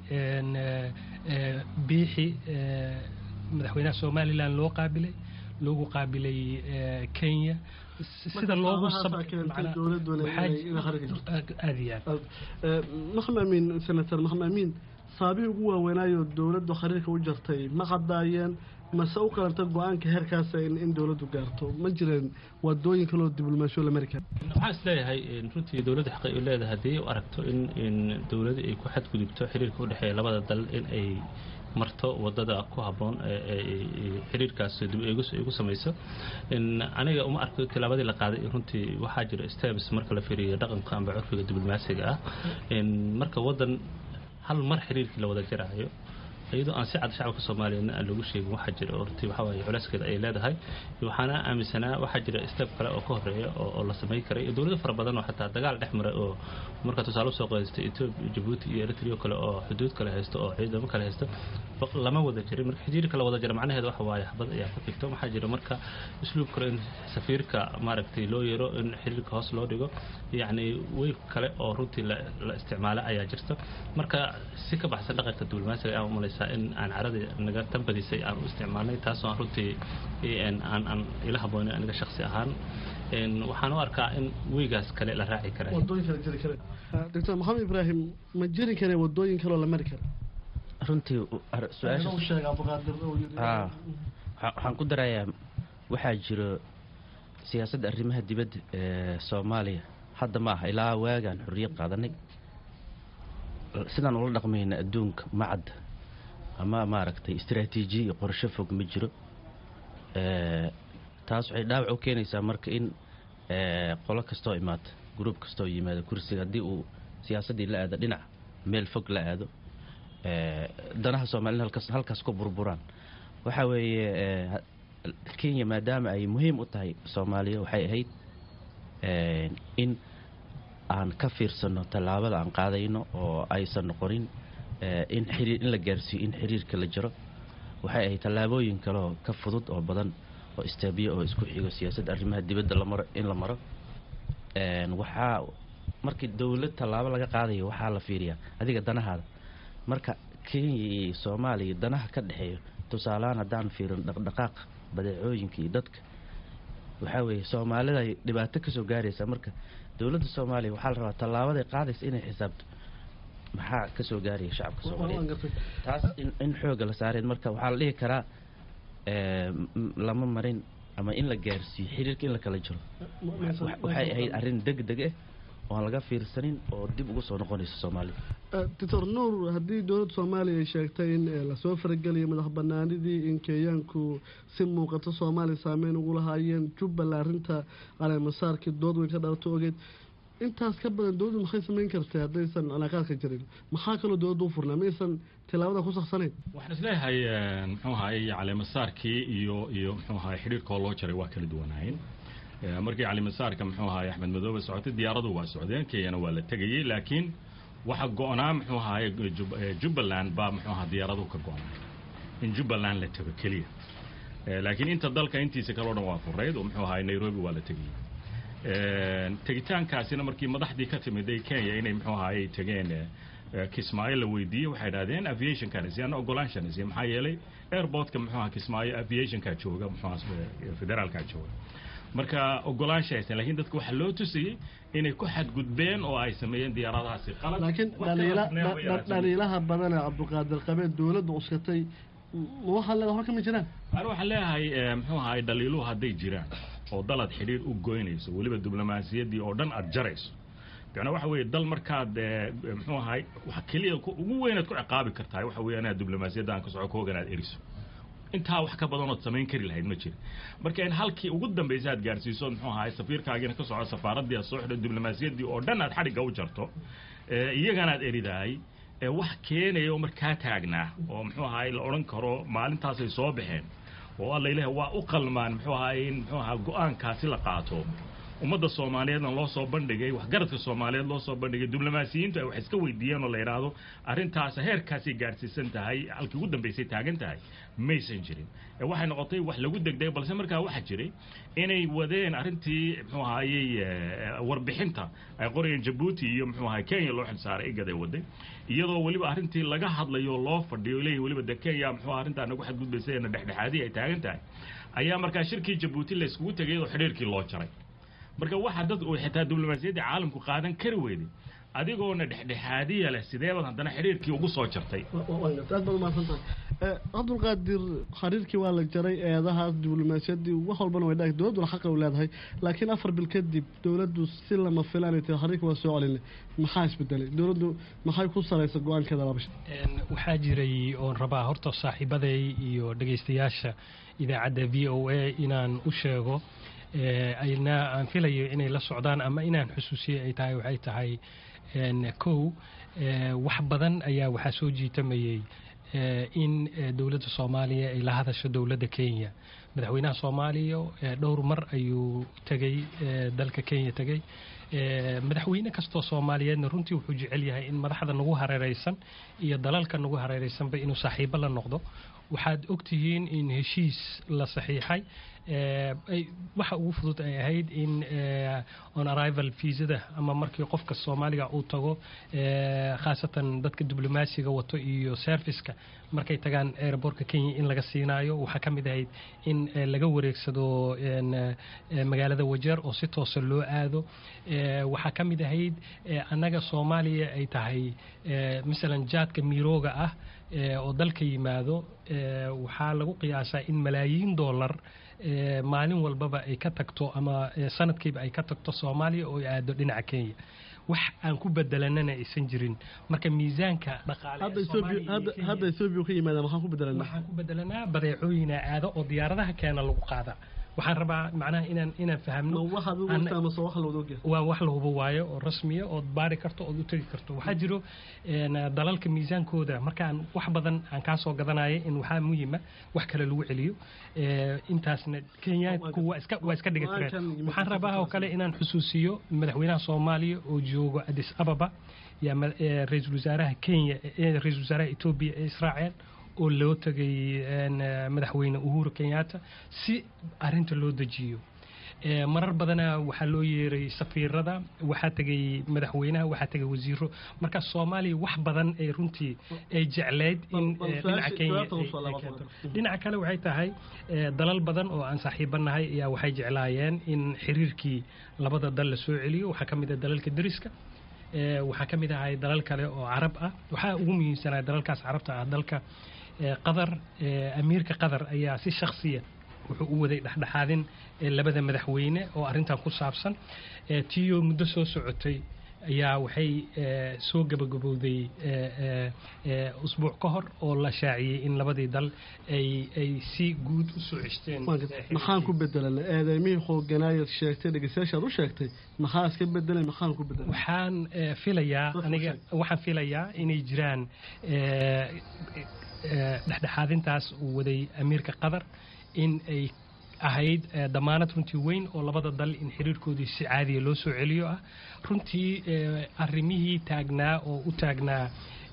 biixi madaxweynaha somalilan loo qaabilay loogu qaabilay kenya sida loogu aad iyo aad maxamed amiin senator maxamed amiin saabihii ugu waaweynaayo dowladdu xiriirka u jartay ma qadaayeen mase u qalanta go-aanka heerkaasa in dowladdu gaarto ma jireen wadooyin kaloo diblomaasiyo la mari kara waxaan is leeyahay runtii dowladda xaqay u leedahay haddii u aragto in in dowladda ay ku xadgudubto xiriirka u dhexeeya labada dal in ay marto wadada ku habboon xiriirkaas dib eegis ay ku samayso aniga uma arko tilaabadii la qaaday runtii waxaa jira steps marka la fiiriyo dhaqanka amba curfiga diblomaasiga ah marka wadan hal mar xiriirkii la wada jaraayo iyadoo aan si cad shacabka soomaaliyeedna aan lagu sheegin waxaa jira oo runtii waxaa waaye culeyskeeda ay leedahay waxaana aaminsanaa waxaa jira step kale oo ka horeeya oo la samayn karay iyo dowlado fara badan oo xataa dagaal dhex maray oo marka tusaale usoo qaystay ethiopia jabuuti iyo eritrea kale oo xuduud kale haysto oo ciidamo kale haysto lama wada jirin marka xiriirka la wada jira macnaheeda waxa waaye xabad ayaa ka xigto waxaa jira marka usluub kale in safiirka maaragtay loo yeero in xiriirka hoos loo dhigo yacni weyf kale oo runtii la isticmaalo ayaa jirta marka si ka baxsan dhaqanka diblomaasiga ayaan umalaysa in aan caradii naga tambadisay aan u isticmaalnay taasoo aan runtii aan aan ila haboonin aniga shaksi ahaan waxaan u arkaa in weygaas kale la raaci kara wadooyin kale jiri kare doctor maxamed ibraahim ma jiri kare wadooyin kaloo la mari kara runtii waxaan ku darayaa waxaa jiro siyaasadda arrimaha dibadda ee soomaaliya hadda ma aha ilaa waagaan xorriyad qaadanay sidaan ula dhaqmayna adduunka macadda ama maaragtay istraatiijiya iyo qorsho fog ma jiro taas waxay dhaawac u keenaysaa marka in qolo kastoo imaata gruub kastoo yimaado kursiga haddii uu siyaasaddii la aado dhinac meel fog la aado danaha soomaalida halkaas ku burburaan waxaa weeye kenya maadaama ay muhiim u tahay soomaaliya waxay ahayd in aan ka fiirsano tallaabada aan qaadayno oo aysan noqonin in xiriir in la gaarsiiyo in xiriirka la jiro waxay ahayd tallaabooyin kaleoo ka fudud oo badan oo istaabiyo oo isku xigo siyaasadda arrimaha dibadda lamaro in la maro waxaa markii dowlad tallaabo laga qaadayo waxaa la fiiriyaa adiga danahaada marka kenya iyo soomaaliya danaha ka dhexeeyo tusaalehaan haddaan fiirin dhaqdhaqaaqa badeecooyinka iyo dadka waxaa weeye soomaalida ay dhibaato kasoo gaaraysaa marka dowladda soomaaliya waxaa la rabaa tallaabaday qaadaysa inay xisaabto maxaa kasoo gaaraya shacabka soomaaliyeed taas in xooga la saareen marka waxaa la dhihi karaa lama marin ama in la gaarsiiyo xiriirka in la kala jiro waxay ahayd arrin deg deg ah oo aan laga fiirsanin oo dib ugu soo noqonaysa soomaaliya doctor nuur haddii dowladda soomaaliya ay sheegtay in lasoo farageliyo madax banaanidii in kenyaanku si muuqato soomaaliya saameyn ugu lahaayeen jubbaland arrinta caleemasaarkii dood weyn ka dhalato ogeed intaas ka badan dowladdu maxay samayn kartay haddaysan cilaaqaadka jirin maxaa kaloo dowladda u furnaa maysan tilaabada ku saksanayn waxaan isleeyahay muxuu ahaay caleemasaarkii iyo iyo muxuu ahaay xidhiirkoo loo jaray waa kala duwanaayeen markii calimasaarka muxuu ahaay axmed madoobe socotay diyaaradu waa socdeen kenyana waa la tegayey laakiin waxa go-naa muxuu ahaay jubbaland baa muxuu ahaa diyaaradu ka go-naa in jubbaland la tego keliya laakiin inta dalka intiisa kaleo dhan waa furayd oo muxuu ahaay nairobi waa la tegayey tegitaankaasina markii madaxdii ka timiday kenya inay muxuu ahaay tegeen kismaayo la weydiiyey waxay idhahdeen aviationkanisi ana ogolaanshanisi maxaa yeelay airportka muxuu ahaa kismaayo aviationkaa jooga muxuu ahaa federaalkaa jooga marka ogolaansha haysan lakiin dadka waxaa loo tusayey inay ku xadgudbeen oo ay sameeyeen diyaaradahaasi qalad laakiin dhaliilaha badan ee cabdulqaadir qabeed dowladda uskatay waxa le waxba kama jiraan ani waxaan leeyahay muxuu ahaay dhaliiluhu hadday jiraan oo dalad xidhiir u goynayso weliba diblomaasiyaddii oo dhan aad jarayso macnaa waxa weeye dal markaad muxuu ahaay waxa keliya ugu weynaad ku ciqaabi kartahay waxa weeye inaad diblomaasiyadda aan ka soco koogan aad eriso intaa wax ka badanood samayn kari lahayd ma jira marka in halkii ugu dambaysa aad gaarsiiso muxuu ahaay safiirkaagiina ka soco safaaraddii aad soo xidho diblomaasiyaddii oo dhan aad xadhigga u jarto iyagana aad eridahay wax keenaya oo markaa taagnaa oo muxuu ahaay la odhan karo maalintaasay soo baxeen oo alla ilaah waa u qalmaan muxuu ahaa in muxuu ahaa go-aankaasi la qaato ummadda soomaaliyeedna loo soo bandhigay waxgaradka soomaaliyeed loo soo bandhigay diblomaasiyiintu ay wax iska weydiiyeen oo la yidhaahdo arrintaas heerkaasay gaadhsiisan tahay halkii ugu dambaysay taagan tahay maysan jirin waxay noqotay wax lagu degdegay balse markaa waxaa jiray inay wadeen arrintii muxuu ahaayey warbixinta ay qorayeen jabuuti iyo muxuu ahaay kenya loo xilsaaray igaday waday iyadoo weliba arrintii laga hadlayo loo fadhiyo leeyihin weliba de kenya muxuu aha arrintaa nagu xadgudbaysa eena dhexdhexaadii ay taagan tahay ayaa markaa shirkii jabuuti la iskugu tegay oo xidhiirkii loo jaray marka waxa dad uu xitaa diblomaasiyadda caalamku qaadan kari weyday adigoona dhexdhexaadiya leh sideebaad haddana xidhiirkii ugu soo jartay aad baad umahadsantahay cabdulqaadir xiriirkii waa la jaray eedahaas diblomaasiyaddii wax walbana way dhaag dowladduna xaqa u leedahay laakiin afar bil kadib dowladdu si lama filaanay tahay xiriirka waa soo celinay maxaa isbedelay dowladdu maxay ku salaysa go-aankeeda labasha waxaa jiray oon rabaa horta saaxiibaday iyo dhegaystayaasha idaacadda v o a inaan u sheego ayna aan filayo inay la socdaan ama inaan xusuusiyey ay tahay waxay tahay kow wax badan ayaa waxaa soo jiitamayey in dowladda soomaaliya ay la hadasho dowladda kenya madaxweynaha soomaaliya dhowr mar ayuu tegey dalka kenya tegey madaxweyne kastoo soomaaliyeedna runtii wuxuu jecel yahay in madaxda nagu hareereysan iyo dalalka nagu hareereysanba inuu saaxiibo la noqdo waxaad ogtihiin in heshiis la saxiixay waxa ugu fudud ay ahayd in on arrival viisada ama markii qofka soomaaliga uu tago khaasatan dadka diblomaasiga wato iyo serviceka markay tagaan airbortka kenya in laga siinaayo waxaa ka mid ahayd in laga wareegsado magaalada wajeer oo si toosa loo aado waxaa ka mid ahayd annaga soomaaliya ay tahay masalan jaadka miirooga ah oo dalka yimaado waxaa lagu qiyaasaa in malaayiin dollar maalin walbaba ay ka tagto ama sanadkiiba ay ka tagto soomaaliya oo ay aado dhinaca kenya wax aan ku bedelanana aysan jirin marka miisaanka dhaqaalehadda ethoobia ka yimaada maxaan ku bedelanaa waxaan ku bedelanaa badeecooyina aado oo diyaaradaha keena lagu qaada waxaan rabaa macnaha inaan inaan fahamno waa wax la hubo waayo oo rasmiya ood baari karto ood u tegi karto waxaa jiro dalalka miisaankooda markaan wax badan aan kaa soo gadanaya in waxaa muhima wax kale lagu celiyo intaasna kenyaanku waa iska waa iska dhigatireen waxaan rabaa oo kale inaan xusuusiyo madaxweynaha soomaaliya oo joogo addis ababa yaa ra-iisul wasaaraha kenya ra-iisul wasaaraha etoobiya ee israaceen oo loo tegay madaxweyne uhuru kenyatta si arinta loo dejiyo marar badana waxaa loo yeeray safiirada waxaa tegay madaxweynaha waxaa tegay wasiiro marka soomaaliya wax badan ay runtii ay jecleyd in dhinaca kenya dhinaca kale waxay tahay dalal badan oo aan saaxiibanahay ayaa waxay jeclaayeen in xiriirkii labada dal la soo celiyo waxaa ka mid ah dalalka deriska waxaa ka mid ahay dalal kale oo carab ah waxaa ugu muhiimsanaa dalalkaas carabta ah dalka qatar amiirka qatar ayaa si shaksiya wuxuu u waday dhexdhexaadin labada madaxweyne oo arrintan ku saabsan tiyo muddo soo socotay ayaa waxay soo gabagabowday usbuuc ka hor oo la shaaciyey in labadii dal ay ay si guud u soo ceshteen maxaan ku bedelana eedeymihii xooganaayad sheegtay dhegeystayaashaad u sheegtay maxaa iska bedelay maxaan ku bedelay waxaan filayaa aniga waxaan filayaa inay jiraan dhexdhexaadintaas uu waday amiirka qatar in ay ahayd damaanad runtii weyn oo labada dal in xiriirkoodii si caadiya loo soo celiyo ah runtii arrimihii taagnaa oo u taagnaa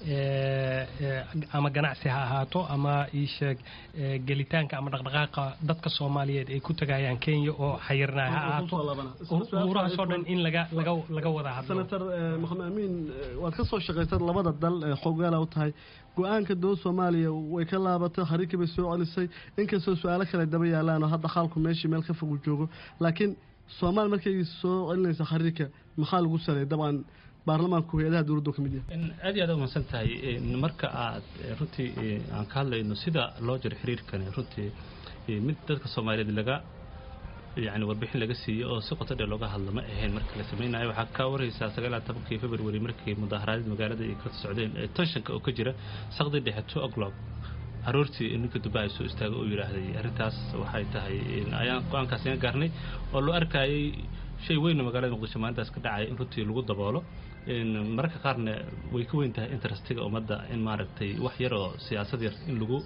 ama ganacsi ha ahaato ama iisheeg gelitaanka ama dhaqdhaqaaqa dadka soomaaliyeed ay ku tagayaan kenya oo xayirnaa ha ahaato umuurahaasoo dhan in laga laga laga wada hadlo senator maxamed amiin waad ka soo shaqaysad labada dal ee xogaala u tahay go-aanka dowlad soomaaliya way ka laabatay xariirkii bay soo celisay inkastoo su-aalo kale daba yaalaan oo hadda xaalku meeshii meel ka fog uu joogo laakiin soomaali markay soo celinaysa xariirka maxaa lagu saleeyay dabcan baarlamaanku hay-adaha dowladdu ka mid yahay aad iyo aad u mahadsan tahay marka aad runtii aan ka hadlayno sida loo jiro xiriirkani runtii mid dadka soomaaliyeed laga yani warbixin laga siiyo oo si qoto dheer looga hadla ma ahayn marka la samaynayo waxaa ka waraysaa sagaal tobankii february markii mudaaharaadii magaalada ay ka socdeen tenshanka oo ka jira saqdii dhexe two o'clock aroortii ninka dubaha soo istaaga oo yidhaahday arrintaas waxay tahay ayaan go-aankaas iga gaarnay oo loo arkayay shay weyn oo magaalada muqdisho maalintaas ka dhacaya in runtii lagu daboolo mararka qaarna way ka weyn tahay interestiga ummadda in maaragtay wax yar oo siyaasad yar in lagu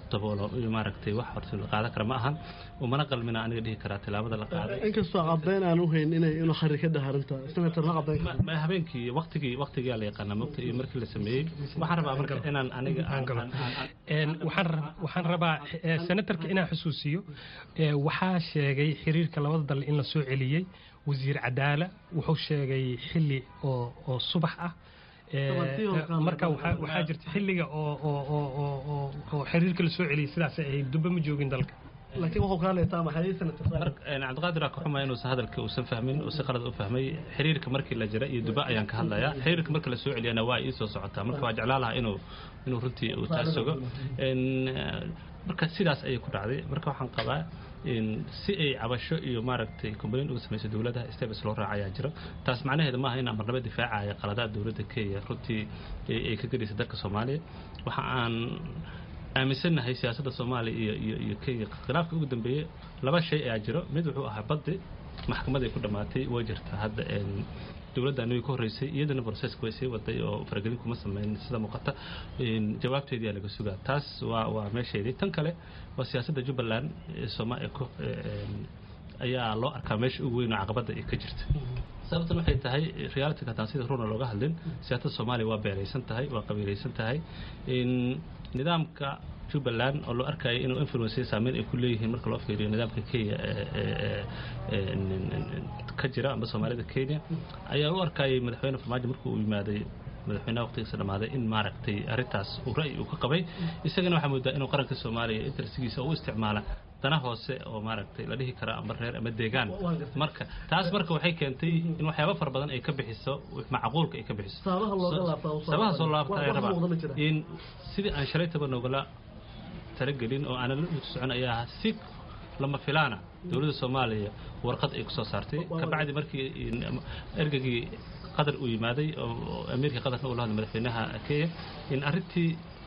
daboolo iyo maaragtay wax horta la qaadan kara ma ahan umana qalmina aniga dhihi karaa tilaabada la qaaday inkastoo caddayn aan u hayn inay inuu xari ka dhaha arrinta senator ma caddayn karo Ma- habeenkii waqtigii waqtigaa la yaqaanaa mogta iyo markii la sameeyey waxaan rabaa marka inaan aniga aan- aan- aan- Een, waxaan rab- waxaan rabaa eh, senatarka inaan xusuusiyo eh, waxaa sheegay xiriirka labada dal in la soo celiyey wasiir cadaala wuxuu sheegay xili oo oo subax ah Eh, Tobantii oo kale. marka waxaa waxaa jirta xiliga oo oo oo oo oo- oo xiriirka la soo celiyey sidaasay ahayd dubbe ma joogin dalka laakiin wuxuu kaa leetaa maxay senator Een, cabdiqaadir aa ka xumaya inuusan hadalka uusan fahmin uu si qalad u fahmay xiriirka markii la jira iyo duba ayaan ka hadlayaa xiriirka marka la soo celiyana waa ii soo socotaa marka waa jeclaan lahaa inuu inuu runtii uu taas sugo Een, eh, marka sidaas ayay ku dhacday marka waxaan qabaa in si ay cabasho iyo maaragtay complain uga samayso dowladaha steps loo raacayaa jiro taas macnaheeda maaha inaan marnaba difaacaya qaladaad dowladda kenya runtii ay ay ka gedhaysa dalka soomaaliya waxa aan aaminsannahay siyaasadda soomaaliya iyo iyo iyo kenya khilaafka ugu dambeeyey laba shay ayaa jiro mid wuxuu ahaa baddi maxkamaday ku dhammaatay way jirtaa hadda een, dowladda aniga ka horreysay iyadana processka way sii waday oo faragelin kuma sameyn sida muuqata een, jawaabteedii aa laga sugaa taas waa waa meesheedii tan kale waa siyaasadda jubbaland ee sooma ee ku- ee, een, ayaa loo arkaa meesha ugu weyn oo caqabadda ay ka jirta sababtan waxay tahay reality hataan sida runa looga hadlin siyaasadda soomaaliya waa beeraysan tahay waa qabiilaysan tahay in nidaamka jubbaland oo loo arkayo inuu influence saameyn ay ku leeyihiin marka loo fiiriyo nidaamka kenya ee- ee- ee- n- n- n- ka jira amba soomaalida kenya ayaa u arkayay madaxweyne farmaajo markuu uu yimaaday madaxweynaha waqtigiisa dhamaaday in maaragtay arrintaas uu ra'yi uu ka qabay isagana waxaa moodaa inuu qaranka soomaaliya intersigiisa u isticmaala dana hoose oo maaragtay la dhihi kara amba reer ama deegaan marka taas marka waxay keentay in waxyaabo fara badan ay ka bixiso macquulka ay ka bixiso Sababaha looga laabtaa u soo sabaha soo laabtaa. laabta Wax- ay wax rabaa muuqda ma jira. in sidii aan shalaytaba noogala talagelin oo aanan la dhulka socon ayaa ahaa si lama filaana dowladda soomaaliya warqad ay kusoo saartay kabacdi markii in- ergagii qatar uu yimaaday oo oo amiirka qatarna uu la hadlay madaxweynaha kenya in arrintii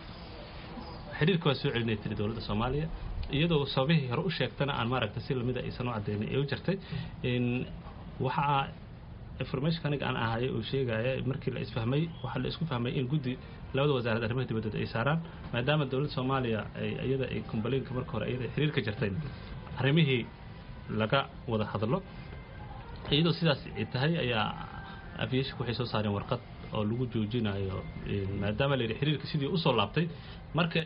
xidhiirka waa soo celinay tiri dowladda soomaaliya iyadoo sababihii hore u sheegtana aan maaragtay si lamida aysan u cadaynin ee u jirtay in waxaa information aniga aan ahayo uu sheegaya markii la isfahmay waxaa la isku fahmay in guddi labada wasaarad arrimaha dibadda ay saaraan maadaama dowladda soomaaliya ay iyada ay complainka marka hore iyada xiriirka jirtay arrimihii laga wada hadlo iyadoo sidaas ay tahay ayaa aviationka waxay soo saareen warqad oo lagu joojinayo in maadaama la yidhi xiriirka sidii usoo laabtay marka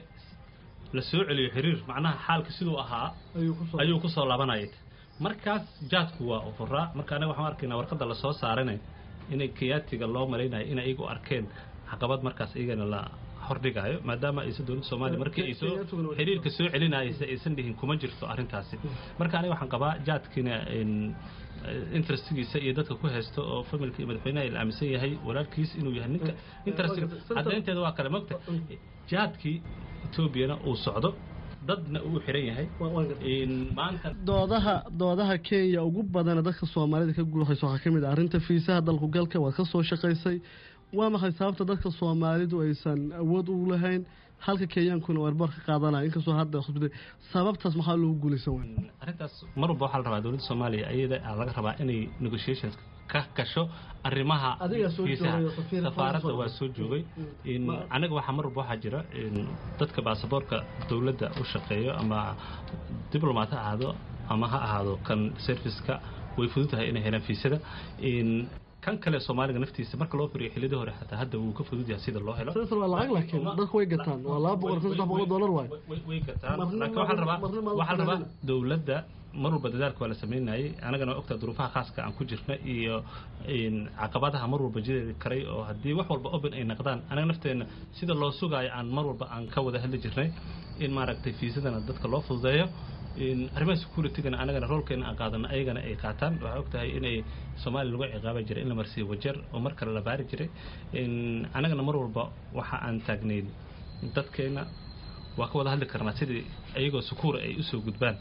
la soo celiyo xiriir macnaha xaalka siduu ahaa ayuu kusoo laabanayay markaas jaadku waa ufuraa marka anaga waxaan arkaynaa warqadda lasoo saarana inay kiyaatiga loo malaynayo inay iyagu arkeen caqabad markaas iyagana la hordhigayo maadaama aysan dowladda soomaaliya markii ay soo xiriirka soo celinaysa aysan dhihin kuma jirto arrintaasi marka aniga waxaan qabaa jaadkiina in interestigiisa iyo dadka ku haysto oo familka iyo madaxweynaha la aaminsan yahay walaalkiis inuu yahay ninka interestiga caddaynteeda waa kale mogta jaadkii etoobiyana uu socdo dadna uu xiran yahay in maanta doodaha doodaha kenya ugu badana dadka soomaalida ka guuxaysa waxaa ka mid ah arrinta fiisaha dalku galka waad ka soo shaqaysay waa maxay sababta dadka soomaalidu aysan awood ugu lahayn halka kenyaankuna eerboor ka qaadanaya inkastoo hadda khusbada sababtaas maxaa loogu guulaysan waaya arrintaas mar walba waxaa la rabaa dowladda soomaaliya iyada aa laga rabaa inay negotiations ka gasho arrimaha Adigaa soo fiisaha. joogay oo safiir safaaradda Faransa waa soo joogay in anaga waxaa mar walba waxaa jira in dadka baasaboorka dowladda u shaqeeyo ama diblomat ha ahaado ama ha ahaado kan serviceka way fudud tahay inay helaan fiisada in kan kale soomaaliga naftiisa marka loo firiyo xillidii hore xataa hadda wuu ka fudud yahay sida loo helo sensor waa lacag laakiin dadku way gataan waa laba boqol kun saddex boqol dollar waayo way- way gataan Marna- laakiin waxaa la rabaa marna ma- waxaa la rabaa marna- dowladda mar walba dadaalka waa la sameynayay anagana waa ogtaa duruufaha khaaska aan ku jirna iyo in caqabadaha mar walba jiri karay oo haddii wax walba open ay naqdaan anaga nafteenna sida loo sugaayo aan mar walba aan ka wada hadli jirnay in maaragtay fiisadana dadka loo fududeeyo in arrimaha securitigana anagana roolkeena aan qaadano ayagana ay qaataan waxaa ogtahay inay soomaaliya lagu ciqaaban jiray in la marsiiyo wajar oo mar kale la baari jiray in anagana mar walba waxa aan taagnayn dadkeena waa ka wada hadli karnaa sidii iyagoo sukuura ay usoo gudbaan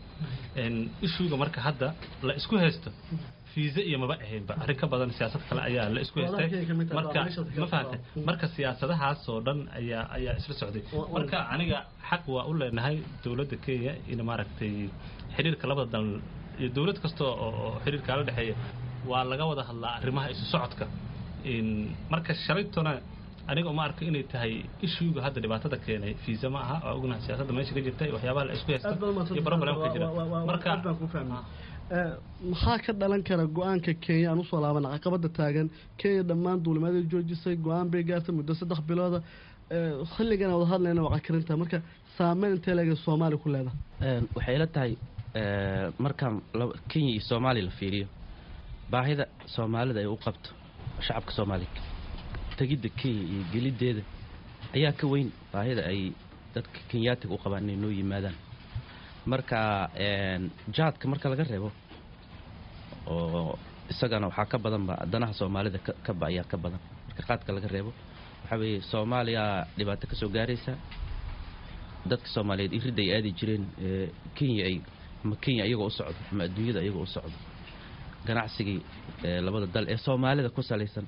ishuuga marka hadda la isku haysto fiisa iyo maba ahaynba arrin ka badan siyaasad kale ayaa la isku haystay marka ma fahantay marka siyaasadahaas oo dhan ayaa ayaa isla socday marka aniga xaq waa u leenahay dowladda kenya in maaragtay xiriirka labada dal iyo dowlad kasta oo oo xiriirkaa la dhexeeya waa laga wada hadlaa arrimaha isu socodka in marka shalaytona aniga uma arko inay tahay ishuuga hadda dhibaatada keenay fiisa ma aha waa ognahay siyaasadda meesha ka jirta waxyaabaha la isku haysta iyo problemka jira marka maxaa ka dhalan kara go-aanka kenya aan usoo laabana caqabada taagan kenya dhammaan duulimaadii joojisay go-aan bay gaartay muddo saddex bilooda xilligan wada hadlayna waa cakarinta marka saameyn intee leega soomaaliya ku leedahay waxay ila tahay markaan kenya iyo soomaaliya la fiiriyo baahida soomaalida ay u qabto shacabka soomaaliya tegidda kenya iyo geliddeeda ayaa ka weyn baahida ay dadka kenyaatiga u qabaan inay noo yimaadaan marka jaadka marka laga reebo oo isagana waxaa ka badanba danaha soomaalida kaba ayaa ka badan marka qaadka laga reebo waxaa weeye soomaaliya dhibaato ka soo gaaraysa dadka soomaaliyeed iridda ay aadi jireen kenya ay ama kenya iyagoo u socdo ama adduunyada iyagoo u socdo ganacsigii labada dal ee soomaalida ku salaysan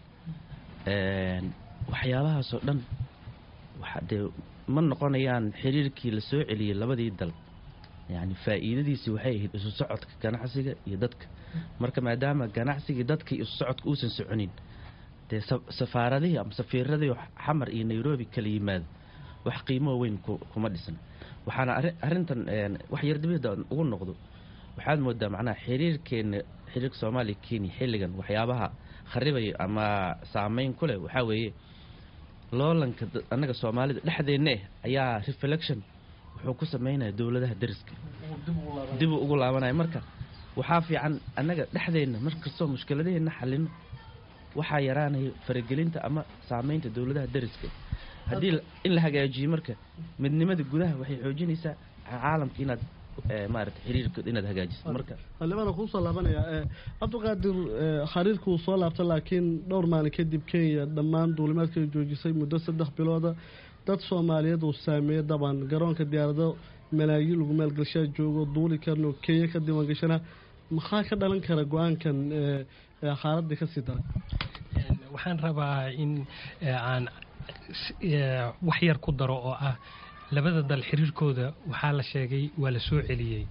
waxyaabahaasoo dhan dee ma noqonayaan xiriirkii la soo celiyey labadii dal yani faa'iidadiisii waxay ahayd isu socodka ganacsiga iyo dadka marka maadaama ganacsigii dadka isu socodka uusan soconin dee safaaradihii ama safiiradii xamar iyo nairobi kala yimaado wax qiimoo weyn kuma dhisan waxaana arrintan wax yardibida ugu noqdo waxaad moodaa macnaha xiriirkeena xiriirka soomaaliya kenya xilligan waxyaabaha kharibaya ama saameyn ku leh waxaa weeye loolanka annaga soomaalida dhexdeenna eh ayaa reflection wuxuu ku sameynaya dowladaha dariska dib uu ugu laabanaya marka waxaa fiican annaga dhexdeenna markastoo mushkiladaheenna xalino waxaa yaraanaya faragelinta ama saameynta dowladaha dariska haddii in la hagaajiyo marka midnimada gudaha waxay xoojinaysaa caalamka inaad maarata xiriirkood inaad hagaajiso marka xildhibaana kuusoo laabanaya cabdiqaadir xiriirka uu soo laabta laakiin dhowr maalin kadib kenya dhammaan duulimaadka joojisay muddo saddex bilooda dad soomaaliyeed uu saameeyey daban garoonka diyaarado malaayiin lagu maalgashaa joogo duuli karno kenya ka diiwaan gashana maxaa ka dhalan kara go-aankan xaaladii kasii daray waxaan rabaa in aan wax yar ku daro oo ah labada dal xiriirkooda waxaa la sheegay waa la soo celiyey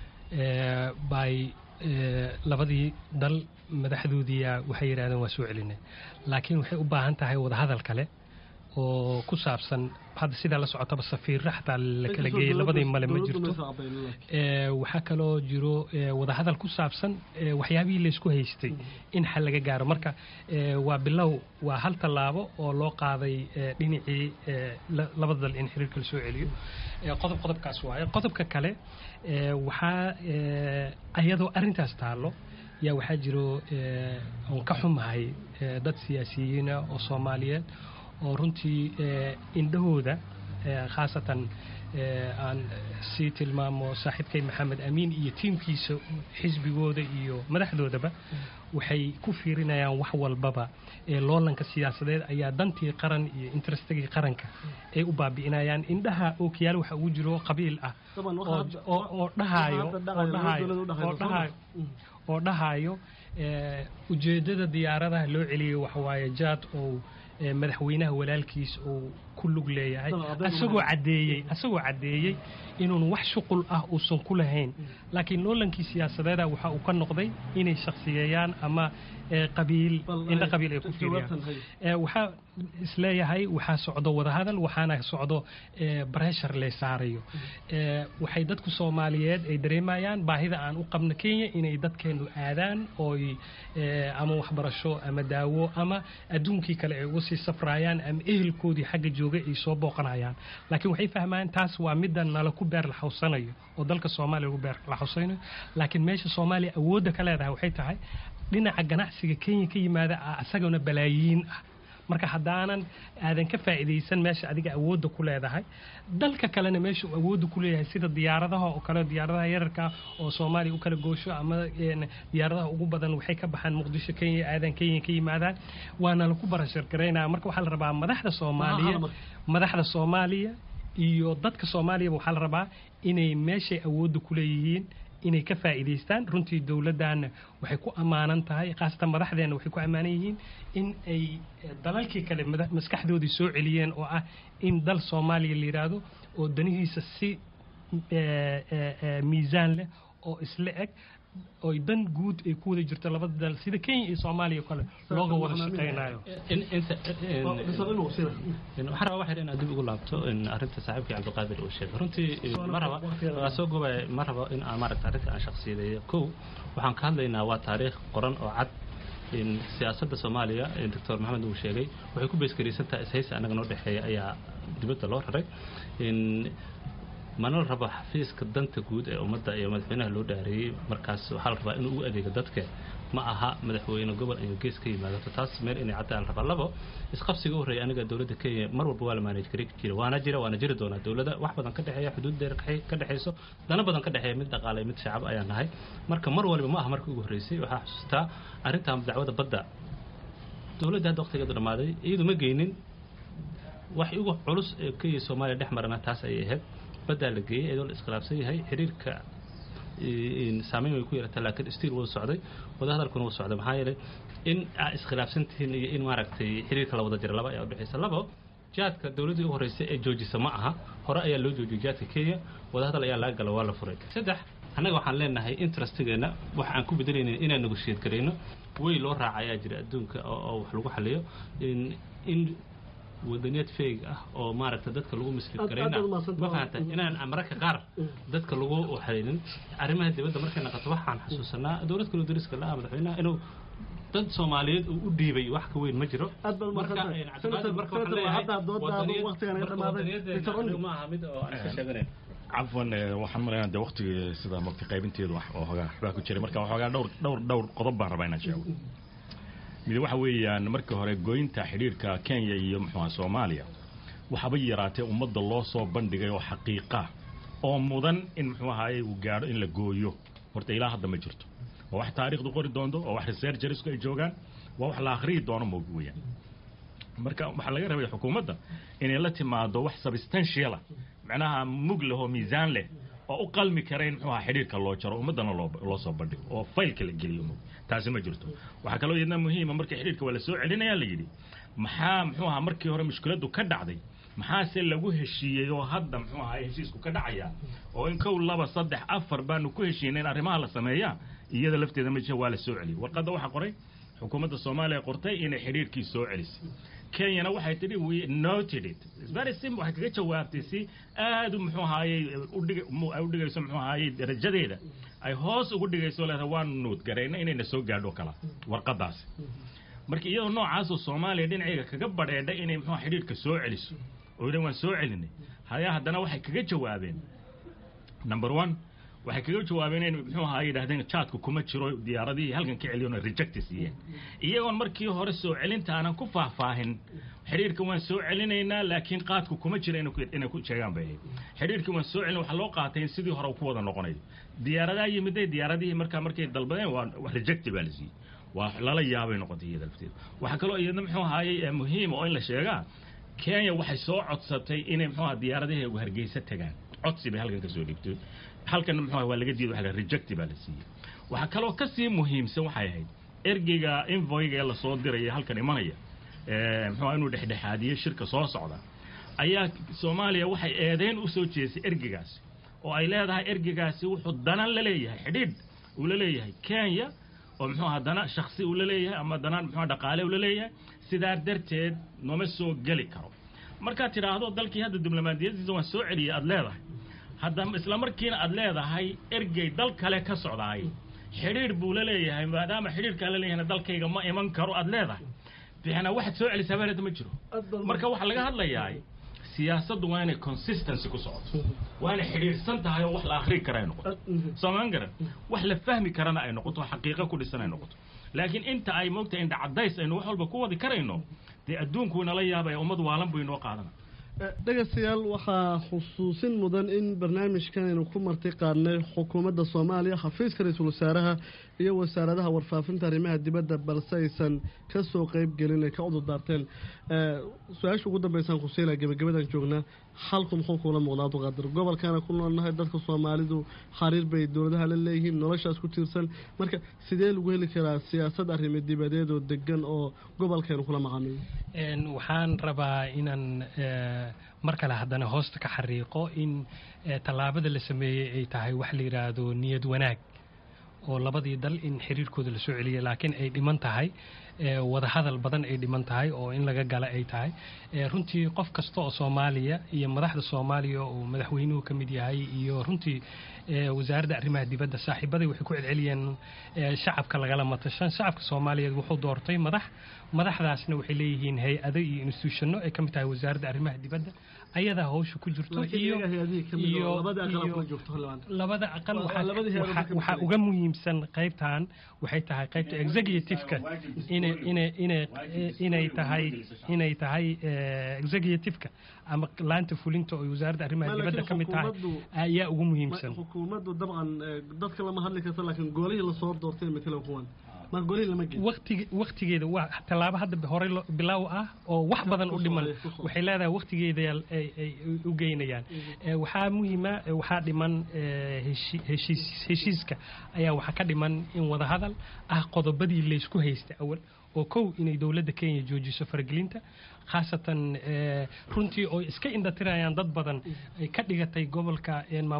by labadii dal madaxdoodiia waxay yidhahdeen waa soo celinay laakiin waxay u baahan tahay wadahadal kale oo ku saabsan hadda sidaa la socotaba safiirra xataa la kala geeyey labadii male ma jirto waxaa kaloo jiro wadahadal ku saabsan waxyaabihii laysku haystay in xal laga gaaro marka waa bilow waa hal tallaabo oo loo qaaday dhinacii labada dal in xiriirka la soo celiyo qodob qodobkaas waaye qodobka kale waxaa ayadoo arrintaas taallo yaa waxaa jiro oon ka xumahay dad siyaasiyiina oo soomaaliyeed oo runtii indhahooda khaasatan aan sii tilmaamo saaxiibkay maxamed amiin iyo tiimkiisa xisbigooda iyo madaxdoodaba waxay ku fiirinayaan wax walbaba ee loolanka siyaasadeed ayaa dantii qaran iyo interestagii qaranka ay u baabi'inayaan indhaha ookiyaal waxa ugu jiro qabiil ah oo dhahayo oo dhahayo ujeeddada diyaaradaha loo celiyay waxawaaye jaad oo madaxweynaha walaalkiis uu ku lug leeyahay asagoo caddeeyey asagoo caddeeyey inuun wax shuqul ah uusan ku lahayn laakiin loolankii siyaasadeeda waxa uu ka noqday inay shakhsiyeeyaan ama qabiil indho qabiil ay ku fiiriyaan waxaa isleeyahay waxaa socdo wadahadal waxaana socdo breshar lee saarayo waxay dadku soomaaliyeed ay dareemayaan baahida aan u qabno kenya inay dadkeenu aadaan ooy ama waxbarasho ama daawo ama adduunkii kale ay uga sii safraayaan ama ehelkoodii xagga jooga ay soo booqanayaan laakiin waxay fahmayaan taas waa midda nala ku beer laxawsanayo oo dalka soomaaliya lagu beer laxawsanayo laakiin meesha soomaaliya awoodda ka leedahay waxay tahay dhinaca ganacsiga kenya ka yimaada isagana balaayiin ah marka haddaanan aadan ka faa'iidaysan meesha adiga awoodda ku leedahay dalka kalena meesha uu awoodda ku leeyahay sida diyaaradaha oo kale diyaaradaha yararka oo soomaaliya u kala goosho ama diyaaradaha ugu badan waxay ka baxaan muqdisho kenya aadan kenya ka yimaadaan waana laku barashar garaynaya marka waxaa la rabaa madaxda soomaaliya madaxda soomaaliya iyo dadka soomaaliyaba waxaa la rabaa inay meeshay awoodda ku leeyihiin inay ka faa'iidaystaan runtii dowladdaana waxay ku ammaanan tahay khaasatan madaxdeenna waxay ku ammaanan yihiin in ay dalalkii kale maskaxdoodii soo celiyeen oo ah in dal soomaaliya la yidhaahdo oo danihiisa si miisaan leh oo isla eg oo dan guud ay ku wada jirto labada dal sida kenya iyo soomaaliya kale looga wada shaqaynayo waxaan rabaa waxyar inaad dib ugu laabto arrinta saaxiibkii cabdiqaadir uu sheegay runtii ma raba waa soo gobaya ma rabo in aan maaragta arrinta aan shakhsiyadeeyo kow waxaan ka hadlaynaa waa taariikh qoran oo cad siyaasadda soomaaliya doctor maxamed uu sheegay waxay ku beeskaraysantaha ishaysi annaga noo dhexeeya ayaa dibadda loo raray mana la rabo xafiiska danta guud ee ummadda iyo madaxweynaha loo dhaareeyey markaas waxaa la rabaa inuu ugu adeego dadka ma aha madaxweyne gobol inuu gees ka yimaadato taas meel inay caddaan la rabaa labo isqabsiga u horreeya aniga dowladda kenya mar walba waa la maanaj gari jira waana jira waana jiri doonaa dowladda wax badan ka dhexeeya xuduud dheer ka dhexeyso dana badan ka dhexeeya mid dhaqaale mid shacab ayaa nahay marka mar waliba ma aha markii ugu horreysay waxaa xusustaa arrintan dacwada badda dowladda hadda waqtigeedu dhammaaday iyadu ma geynin wax ugu culus ee kenya soomaaliya dhex marana taas ayay ahayd baddaa la geeyey iyadoo la iskhilaafsan yahay xiriirka saameyn way ku yeelataa laakiin stiil wuu socday wadahadalkuna wuu socday maxaa yeelay in aa iskhilaafsan tihiin iyo in maaragtay xiriirka la wada jira laba ayaa udhexaysa labo jaadka dowladdii u horreysay ee joojisa ma aha hore ayaa loo joojiyey jaadka kenya wadahadal ayaa laga gala waa la furay saddex annaga waxaan leenahay interestigeena wax aan ku bedelaynin inaan negoshiyad garayno way loo raaca ayaa jira adduunka oo wax lagu xaliyo in wadaniyad feeg ah oo maaragta dadka lagu mislid garayna ma fahanta inaan mararka qaar dadka lagu xalinin arrimaha dibadda markay naqato waxaan xasuusanaa dowlad kaloo dariska la-ah madaxweynaha inuu dad soomaaliyeed uu u dhiibay wax ka weyn ma jiro ma aha mid oo aan iska sheeganayn cafwan waxaan malaynaa de waqtigii sida mogta qaybinteedu wax oo hogaa waxbaa ku jiray marka waxoogaa dhowr dhowr dhowr qodob baan rabaa inaan sheego mid waxa weeyaan markii hore goynta xidhiirka kenya iyo muxuuha soomaaliya waxaba yaraatee ummadda loo soo bandhigay oo xaqiiqa oo mudan in muxuu ahaye uu gaadho in la gooyo horta ilaa hadda ma jirto waa wax taariikhdu qori doonto oo wax researchersku ay joogaan waa wax la akhriyi doono moog weeyaan marka waxaa laga rabay xukuumadda inay la timaado wax substantiala macnaha mug leh oo miisaan leh oo u qalmi kara in muxuu aha xidhiirka loo jaro ummaddana loo loo soo bandhigo oo faylka la geliyo mog taasi ma jirto waxaa kaloo iyadna muhiima markii xidhiirka waa la soo celinayaa la yidhi maxaa muxuu ahaa markii hore mushkiladdu ka dhacday maxaase lagu heshiiyey oo hadda muxuu ahaa heshiisku ka dhacaya oo in kow laba saddex afar baanu ku heshiinay in arrimaha la sameeyaa iyada lafteeda ma jira waa la soo celiyey warqadda waxaa qoray xukuumadda soomaaliya qortay inay xidhiirkii soo celisay kenyana waxay tidhi we noted it very simple waxay kaga jawaabtay si aad muxuu ahaayey udhig ay udhigayso muxuu ahaayey darajadeeda ay hoos ugu dhigayso leedahay waanu nuud garayna inayna soo gaadho kala warqadaasi marka iyadoo noocaasoo soomaaliya dhinacayga kaga badheedhay inay muxuu xidhiirka soo celiso oo yidhan waan soo celinay hayaa haddana waxay kaga jawaabeen number one waxay kaga jawaabeen in muxuu ahaa yidhahdeen jaadku kuma jiro diyaaradihii halkan ka celiyoona rejecti siiyeen iyagoon markii hore soo celinta aanan ku faahfaahin xidhiirka waan soo celinaynaa laakiin qaadku kuma jira inay ku sheegaan bay ahayd xidhiirkii waan soo celin waxaa loo qaatay in sidii hore ku wada noqonayo diyaaradaha yimiday diyaaradihii markaa markay dalbadeen waa wax rejecti baa la siiyey waa lala yaabay noqotay iyada lafteeda waxaa kaloo iyadna muxuu ahaayey muhiim oo in la sheegaa kenya waxay soo codsatay inay muxuu aha diyaaradahi hargeysa tagaan codsi bay halkan ka soo dhigtay halkan muxuu waa laga diiday waxa rejecti baa la siiyey waxaa kaloo ka sii muhiimsan waxay ahayd ergeyga invoyga ee lasoo diraya halkan imanaya muxuu inuu dhexdhexaadiyo shirka soo socda ayaa soomaaliya waxay eedeyn u soo jeesay ergeygaasi oo ay leedahay ergeygaasi wuxuu dana la leeyahay xidhiidh uu la leeyahay kenya oo muxuu aha dana shaksi uu la leeyahay ama dana muxuu dhaqaale uu la leeyahay sidaa darteed nooma soo geli karo markaad tidhaahdo dalkii hadda diblomaadiyadiisa waan soo celiyay aada leedahay hadda isla markiina aada leedahay ergey dal kale ka socdaay xidhiidh buu la leeyahay maadaama xidhiidhkaa la leeyahayna dalkayga ma iman karo aada leedahay bixna waxaad soo celisaa bareeda ma jiro marka waxaa laga hadlayaa siyaasaddu waa inay consistency ku socoto waa inay xidhiidhsan tahay oo wax la akhrii kara ay noqoto soomaan garan wax la fahmi karana ay noqoto xaqiiqo ku dhisan ay noqoto laakiin inta ay moogtahay indha caddays aynu wax walba ku wadi karayno dee adduunku inala yaabaya ummad waalan buu inoo qaadana dhegaystayaal waxaa xusuusin mudan in barnaamijkan aynu ku marti qaadnay xukuumadda soomaaliya xafiiska ra-iisul wasaaraha iyo wasaaradaha warfaafinta arrimaha dibadda balse aysan ka soo qeyb gelin ay ka cudur daarteen su-aasha ugu dambeysaan kusiila gebagabadan joognaa xalku muxuu kuula muuqdaa abduqaadir gobolkaana ku noolnahay dadka soomaalidu xariir bay dowladaha la leeyihiin noloshaas ku tiirsan marka sidee lagu heli karaa siyaasad arrimo dibadeed oo degan oo gobolkeenu kula macaamiyo waxaan rabaa inaan mar kale haddana hoosta ka xariiqo in tallaabada la sameeyey ay tahay wax la yidhaahdo niyad wanaag oo labadii dal in xiriirkooda lasoo celiyay laakiin ay dhiman tahay wadahadal badan ay dhiman tahay oo in laga gala ay tahay runtii qof kasta oo soomaaliya iyo madaxda soomaaliya oo madaxweynuhu ka mid yahay iyo runtii wasaaradda arrimaha dibadda saaxiibaday waxay ku celceliyeen shacabka lagala matashan shacabka soomaaliyeed wuxuu doortay madax madaxdaasna waxay leeyihiin hay-ado iyo institutionno ay ka mid tahay wasaaradda arrimaha dibadda ayadaa hawsha ku jirto iyo labada aqal waxaa uga muhiimsan qaybtan waxay tahay qaybta executiveka inay tahay inay tahay executiveka ama laanta fulinta oo wasaaradda arrimaha dibadda ka mid tahay ayaa ugu muhiimsan xukuumaddu dabcan dadka lama hadli karta laakiin goolihii lasoo doortay matala kuwan waktigeeda waa tallaabo hadda hore bilaaw ah oo wax badan u dhiman waxay leedahay waktigeeda ay u geynayaan waxaa muhiima waxaa dhiman heshiiska ayaa waxaa ka dhiman in wadahadal ah qodobadii laysku haysta awal oo kow inay dowladda kenya joojiso faragelinta khaasatan runtii oo iska indhatirayaan dad badan ay ka dhigatay gobolka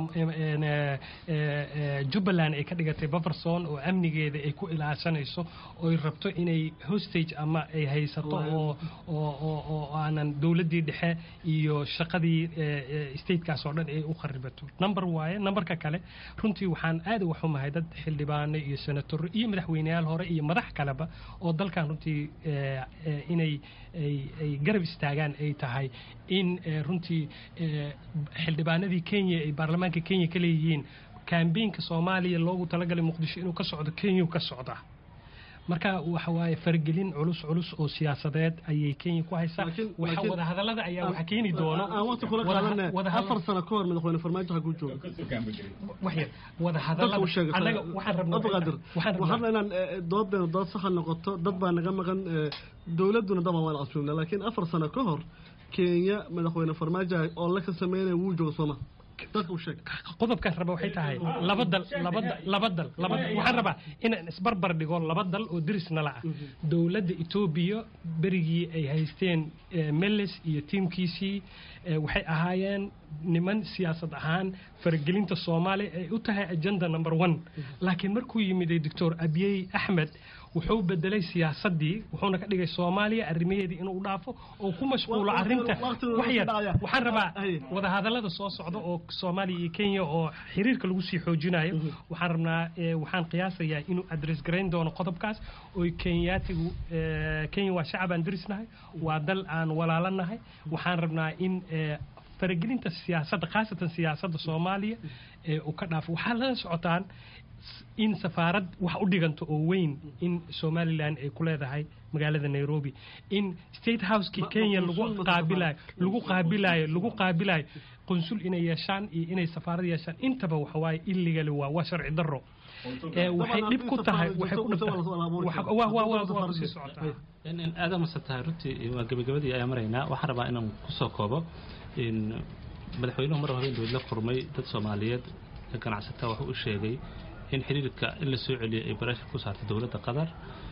jubbaland ay ka dhigatay baferson oo amnigeeda ay ku ilaashanayso ooy rabto inay hostage ama ay haysato oo oo aanan dowladdii dhexe iyo shaqadii statekaas oo dhan ay u kharibato number waaye numberka kale runtii waxaan aad uga xumahay dad xildhibaano iyo senatoro iyo madaxweyneyaal hore iyo madax kaleba oo dalkan runtii inay ay garab istaagaan ay tahay in runtii xildhibaanadii kenya ay baarlamaanka kenya ka leeyihiin kambeynka soomaaliya loogu talagalay muqdisho inuu ka socdo kenya ka socdaa marka waxa waaye faragelin culus culus oo siyaasadeed ayay kenya ku haysaa waxa wadahadalada ayaa waxa keeni doono aan waqti kula qaadana afar sano ka hor madaxweyne farmaajo xaguu jooga waxyar wadahadalada anaga waxaan rabnaa abqaadir waxaan rabnaa inaan doodeena dood saxa noqoto dad baa naga maqan dowladduna daba waan casuumna laakiin afar sano ka hor kenya madaxweyne farmaajo oo la ka sameynaya wuu jooga sooma qodobkaan raba waxay tahay laba dal laba laba dal laba waxaan rabaa inaan isbarbar dhigo laba dal oo deris nala ah dowladda etoobiya berigii ay haysteen meles iyo tiimkiisii waxay ahaayeen niman siyaasad ahaan faragelinta soomaaliya ay u tahay agenda number one laakiin markuu yimiday doctor abiyey axmed wuxuu bedelay siyaasadii wuxuuna ka dhigay soomaaliya arrimaheedii inuu dhaafo oo ku mashquulo arrinta waxyar waxaan rabaa wadahadallada soo socda oo soomaaliya iyo kenya oo xiriirka lagu sii xoojinayo waxaan rabnaa waxaan qiyaasayaa inuu adress garayn doono qodobkaas oo kenyaatigu kenya waa shacab aan derisnahay waa dal aan walaalanahay waxaan rabnaa in faragelinta siyaasadda khaasatan siyaasadda soomaaliya uu ka dhaafo waxaa lala socotaan in safaarad wax u dhiganto oo weyn in somalilan ay ku leedahay magaalada nairobi in state housekii kenya lagu qaabilayo lagu qaabilayo lagu qaabilayo qunsul inay yeeshaan iyo inay safaarad yeeshaan intaba waxawaaye illegally waa waa sharci darro waxay dhib ku tahay waxay ku dhibtahay aada masan tahay runtii waa gebagabadii ayaa maraynaa waxaan rabaa inaan kusoo koobo madaxweynuhu mar hore dowlad la kurmay dad soomaaliyeed ganacsataa wuxuu u sheegay in xiriirka in la soo celiyay ay barashar ku saartay dowladda qatar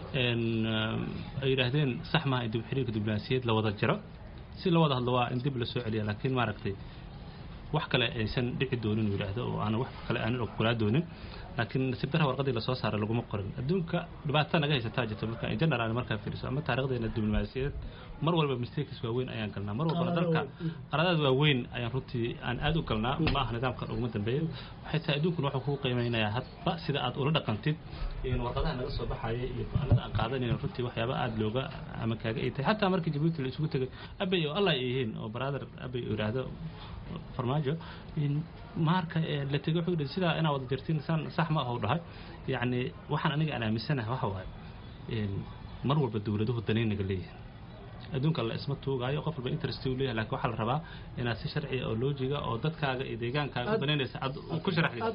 ay yidhaahdeen sax maaha in dib xiriirka diblomaasiyeed la wada jiro si la wada hadlo waa in dib la soo celiya laakiin maaragtay wax kale aysan dhici doonin uu yidhaahdo oo aan wax kale aanan ogolaa doonin laakiin nasiib darra warqadii lasoo saaray laguma qorin adduunka dhibaata naga haysataa jirta marka in general markaa fiiriso ama taarikhdeena diblomaasiyadeed mar walba mistakes waaweyn ayaan galnaa mar walba dalka qaradaad waaweyn ayaan runtii aan aad u galnaa ma aha nidaamkan uguma dambeeya waxay tahay adduunkuna wuxuu kuu qiimeynayaa hadba sida aad ula dhaqantid warqadaha naga soo baxaya iyo go-aanada aan qaadanayna runtii waxyaaba aada looga ama kaaga ay tahay xataa markii jabuuti la isugu tegay abay oo allah ay yihiin oo brother abay uu yidhaahdo farmaajo marka la tegay wuxuu yidhi sidaa inaa wada jirtiin san sax ma aha u dhahay yacni waxaan aniga aan aaminsanahay waxa waaye mar walba dowladuhu danayn naga leeyihin adduunka la isma tuugaayo qof walba interest uu leeyahay laakiin waxaa la rabaa inaad si sharciya oo loojiga oo dadkaaga iyo deegaankaaga u danaynaysa aad ku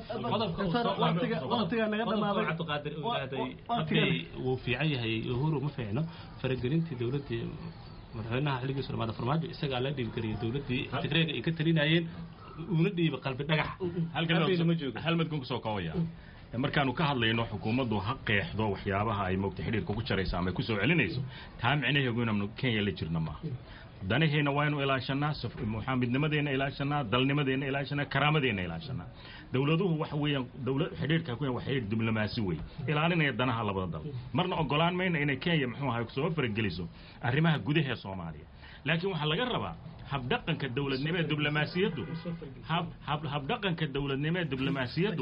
sharaxdaycabdiqaadir uu yidhaahday abay wuu fiican yahay uhuru ma fiicno faragelintii dowladdii madaxweynaha xilligiisu dhamaada farmaajo isagaa la dhiibgariyay dowladdii tigreega ay ka talinayeen uuna dhiibay qalbi dhagax halmadkan kusoo koobaya markaanu ka hadlayno xukuumaddu ha qeexdo waxyaabaha ay moogta xidhiirka ku jarayso ama ay kusoo celinayso taa micnaheegu inaanu kenya la jirna maaha danaheenna waaynu ilaashanaa midnimadeenna ilaashanaa dalnimadeenna ilaashanaa karaamadeenna ilaashanaa dowladuhu waxa weeyaan dowlad xidhiirka ku waa xidhiir diblomaasi wey ilaalinaya danaha labada dal marna ogolaan mayna inay kenya muxuu ahay soo farageliso arrimaha gudaha ee soomaaliya laakiin waxaa laga rabaa habdhaqanka dowladnimo ee diblomaasiyaddu habdhaqanka dowladnimo ee diblomaasiyaddu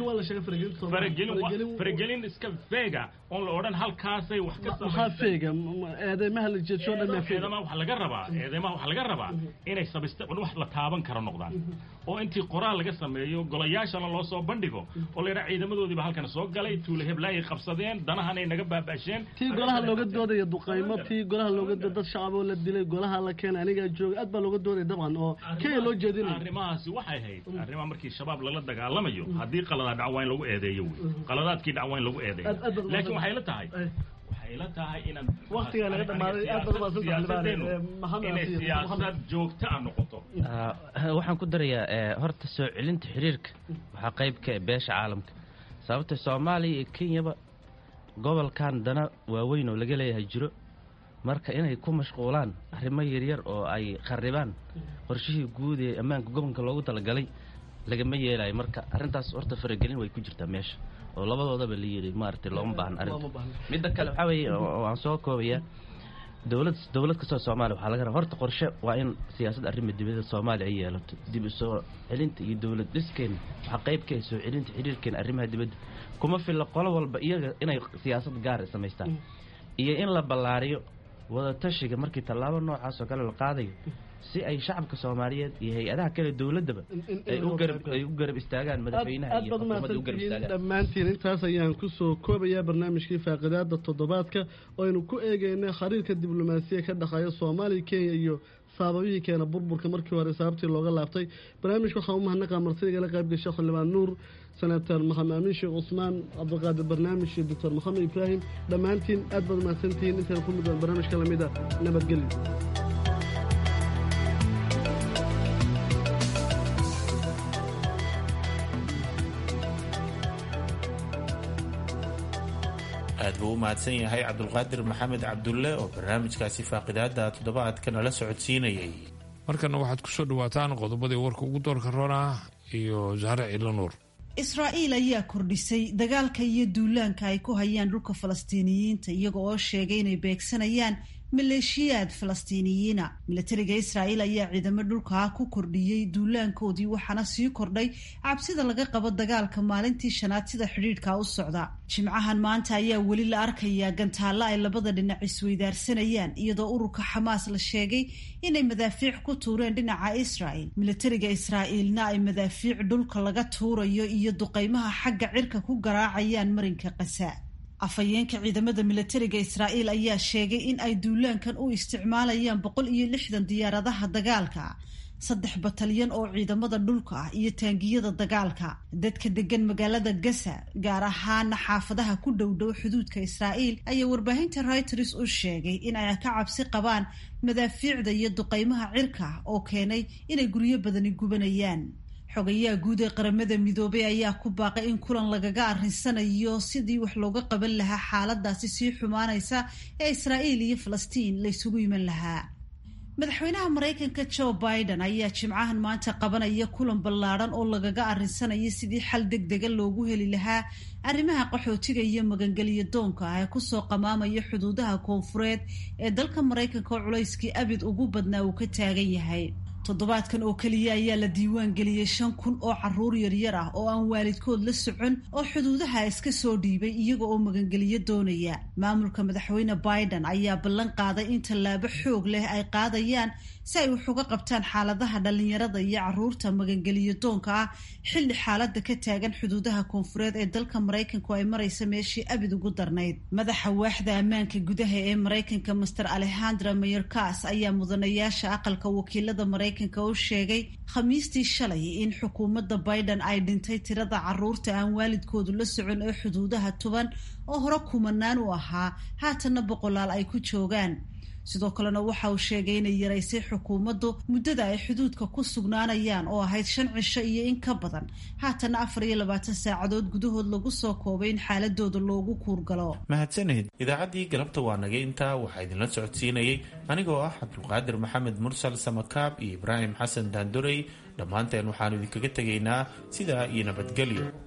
faragelin iska feega oon la odhan halkaasay wax ka eedeymaha la jeedsho dhan eedeymaha waxaa laga rabaa eedeymaha waxaa laga rabaa inay sabista wax la taaban karo noqdaan oo intii qoraal laga sameeyo golayaashana loo soo bandhigo oo la yidhaha ciidamadoodiiba halkan soo galay tuule heblaayay qabsadeen danahanay naga baabaasheen tii golaha looga doodaya duqaymo tii golaha looga dooda dad shacaboo la dilay golaha la keenay anigaa jooga aad baa looga doodaya dabcan oo kenya loo jeedinaya arrimahaasi waxay ahayd arrimaha markii shabaab lala dagaalamayo haddii qaladaad dhac waa in lagu eedeeyo wey qaladaadkii dhac waa in lagu eedeeyo laakiin waxay la tahay waxay la tahay inaan waqtigaa laga dhamaaday aad baad siyaasadeenu inay siyaasad joogta a noqoto waxaan ku darayaa horta soo celinta xiriirka waxaa qayb ka beesha caalamka sababta soomaaliya iyo kenyaba gobolkan dana waaweyn oo laga leeyahay jiro marka inay ku mashquulaan arrimo yaryar oo ay kharibaan qorshihii guud ee ammaanka gobolka loogu talagalay lagama yeelayo marka arrintaas horta faragelin way ku jirtaa meesha oo labadoodaba la yidhi maaragtay looma baahna arrinta midda kale waxaa weeye oo aan soo koobaya dowlad dowlad kastoo soomaaliya waxaa laga rabaa horta qorshe waa in siyaasadda arrima dibadda soomaaliya ay yeelato dib u soo celinta iyo dowlad dhiskeena waxaa qayb ka ah soo celinta xiriirkeena arrimaha dibadda kuma filla qolo walba iyaga inay siyaasad gaar samaystaan iyo in la ballaariyo wadatashiga markii tallaabo noocaas oo kale la qaadayo si ay shacabka soomaaliyeed iyo hay-adaha kale dowladaba ay u garab ay u garab istaagaan madaxweynaha iyo xukuumadda u garab istaagaan dhammaantiin intaas ayaan kusoo koobayaa barnaamijkii faaqidaada toddobaadka oo aynu ku eegeynay khariirka diblomaasiya ka dhexeeya soomaaliya kenya iyo saababihii keena burburka markii hore sababtii looga laabtay barnaamijka waxaa u mahadnaqa martidigala qaybgasha xildhibaan nuur senator maxamed amiin sheekh cusmaan cabdiqaadir barnaamij iyo doctor maxamed ibraahim dhammaantiin aad baad mahadsantihiin intaan ku mid barnaamijka lamida nabadgelyo aad buu u mahadsan yahay cabdulqaadir maxamed cabdulle oo barnaamijkaasi faaqidaada toddobaadka nala socodsiinayay markana waxaad ku soo dhawaataan qodobadii warka ugu doorka roona iyo zahre ciidla nuur israa'iil ayaa kordhisay dagaalka iyo duulaanka ay ku hayaan dhulka falastiiniyiinta iyaga oo sheegay inay beegsanayaan maleeshiyaad falastiiniyiina milatariga israa'iil ayaa ciidamo dhulkaa ku kordhiyey duulaankoodii waxaana sii kordhay cabsida laga qabo dagaalka maalintii shanaad sida xidhiidhka u socda jimcahan maanta ayaa weli la arkayaa gantaalla ay labada dhinac isweydaarsanayaan iyadoo ururka xamaas la sheegay inay madaafiic ku tuureen dhinaca israa'il milatariga israa'iilna ay madaafiic dhulka laga tuurayo iyo duqaymaha xagga cirka ku garaacayaan marinka qasa afhayeenka ciidamada milatariga israa'iil ayaa sheegay in ay duulaankan u isticmaalayaan boqol iyo lixdan diyaaradaha dagaalka saddex batalyan oo ciidamada dhulka ah iyo taangiyada dagaalka dadka degan magaalada gasa gaar ahaana xaafadaha ku dhowdhow xuduudka israa'iil ayaa warbaahinta reuters u sheegay in ay ka cabsi qabaan madaafiicda iyo duqaymaha cirka oo keenay inay guryo badani gubanayaan xogayaha guud ee qaramada midoobay ayaa ku baaqay in kulan lagaga arrinsanayo sidii wax looga qaban lahaa xaaladaasi sii xumaanaysa ee israa'iil iyo falastiin la ysugu iman lahaa madaxweynaha maraykanka joe biden ayaa jimcahan maanta qabanaya kulan ballaadhan oo lagaga arrinsanayo sidii xal deg dega loogu heli lahaa arrimaha qaxootiga iyo magangelyo doonka ah ee kusoo qamaamaya xuduudaha koonfureed ee dalka maraykanka oo culayskii abid ugu badnaa uu ka taagan yahay toddobaadkan oo keliya ayaa la diiwaan geliyey shan kun oo caruur yaryar ah oo aan waalidkood la socon oo xuduudaha iska soo dhiibay iyaga oo magangeliyo doonaya maamulka madaxweyne biden ayaa ballan qaaday in tallaabo xoog leh ay qaadayaan si ay wax uga qabtaan xaaladaha dhallinyarada iyo caruurta magangeliyo doonka ah xilli xaalada ka taagan xuduudaha koonfureed ee dalka maraykanku ay maraysa meeshii abid ugu darnayd madaxa waaxda ammaanka gudaha ee maraykanka master alexandra mayorkas ayaa mudanayaasha aqalka wakiilada maraykanka u sheegay khamiistii shalay in xukuumadda biden ay dhintay tirada caruurta aan waalidkoodu la socon ee xuduudaha tuban oo hore kumanaan u ahaa haatanna boqolaal ay ku joogaan sidoo kalena waxa uu sheegay inay yaraysay xukuumaddu muddada ay xuduudka ku sugnaanayaan oo ahayd shan cisho iyo in ka badan haatana afar iyo labaatan saacadood gudahood lagu soo koobay in xaaladooda loogu kuurgalo mahadsanid idaacaddii galabta waa naga intaa waxaa idinla socodsiinayay anigoo ah cabdulqaadir maxamed mursal samakaab iyo ibraahim xasan daandorey dhammaanteen waxaanu idinkaga tegaynaa sidaa iyo nabadgelyo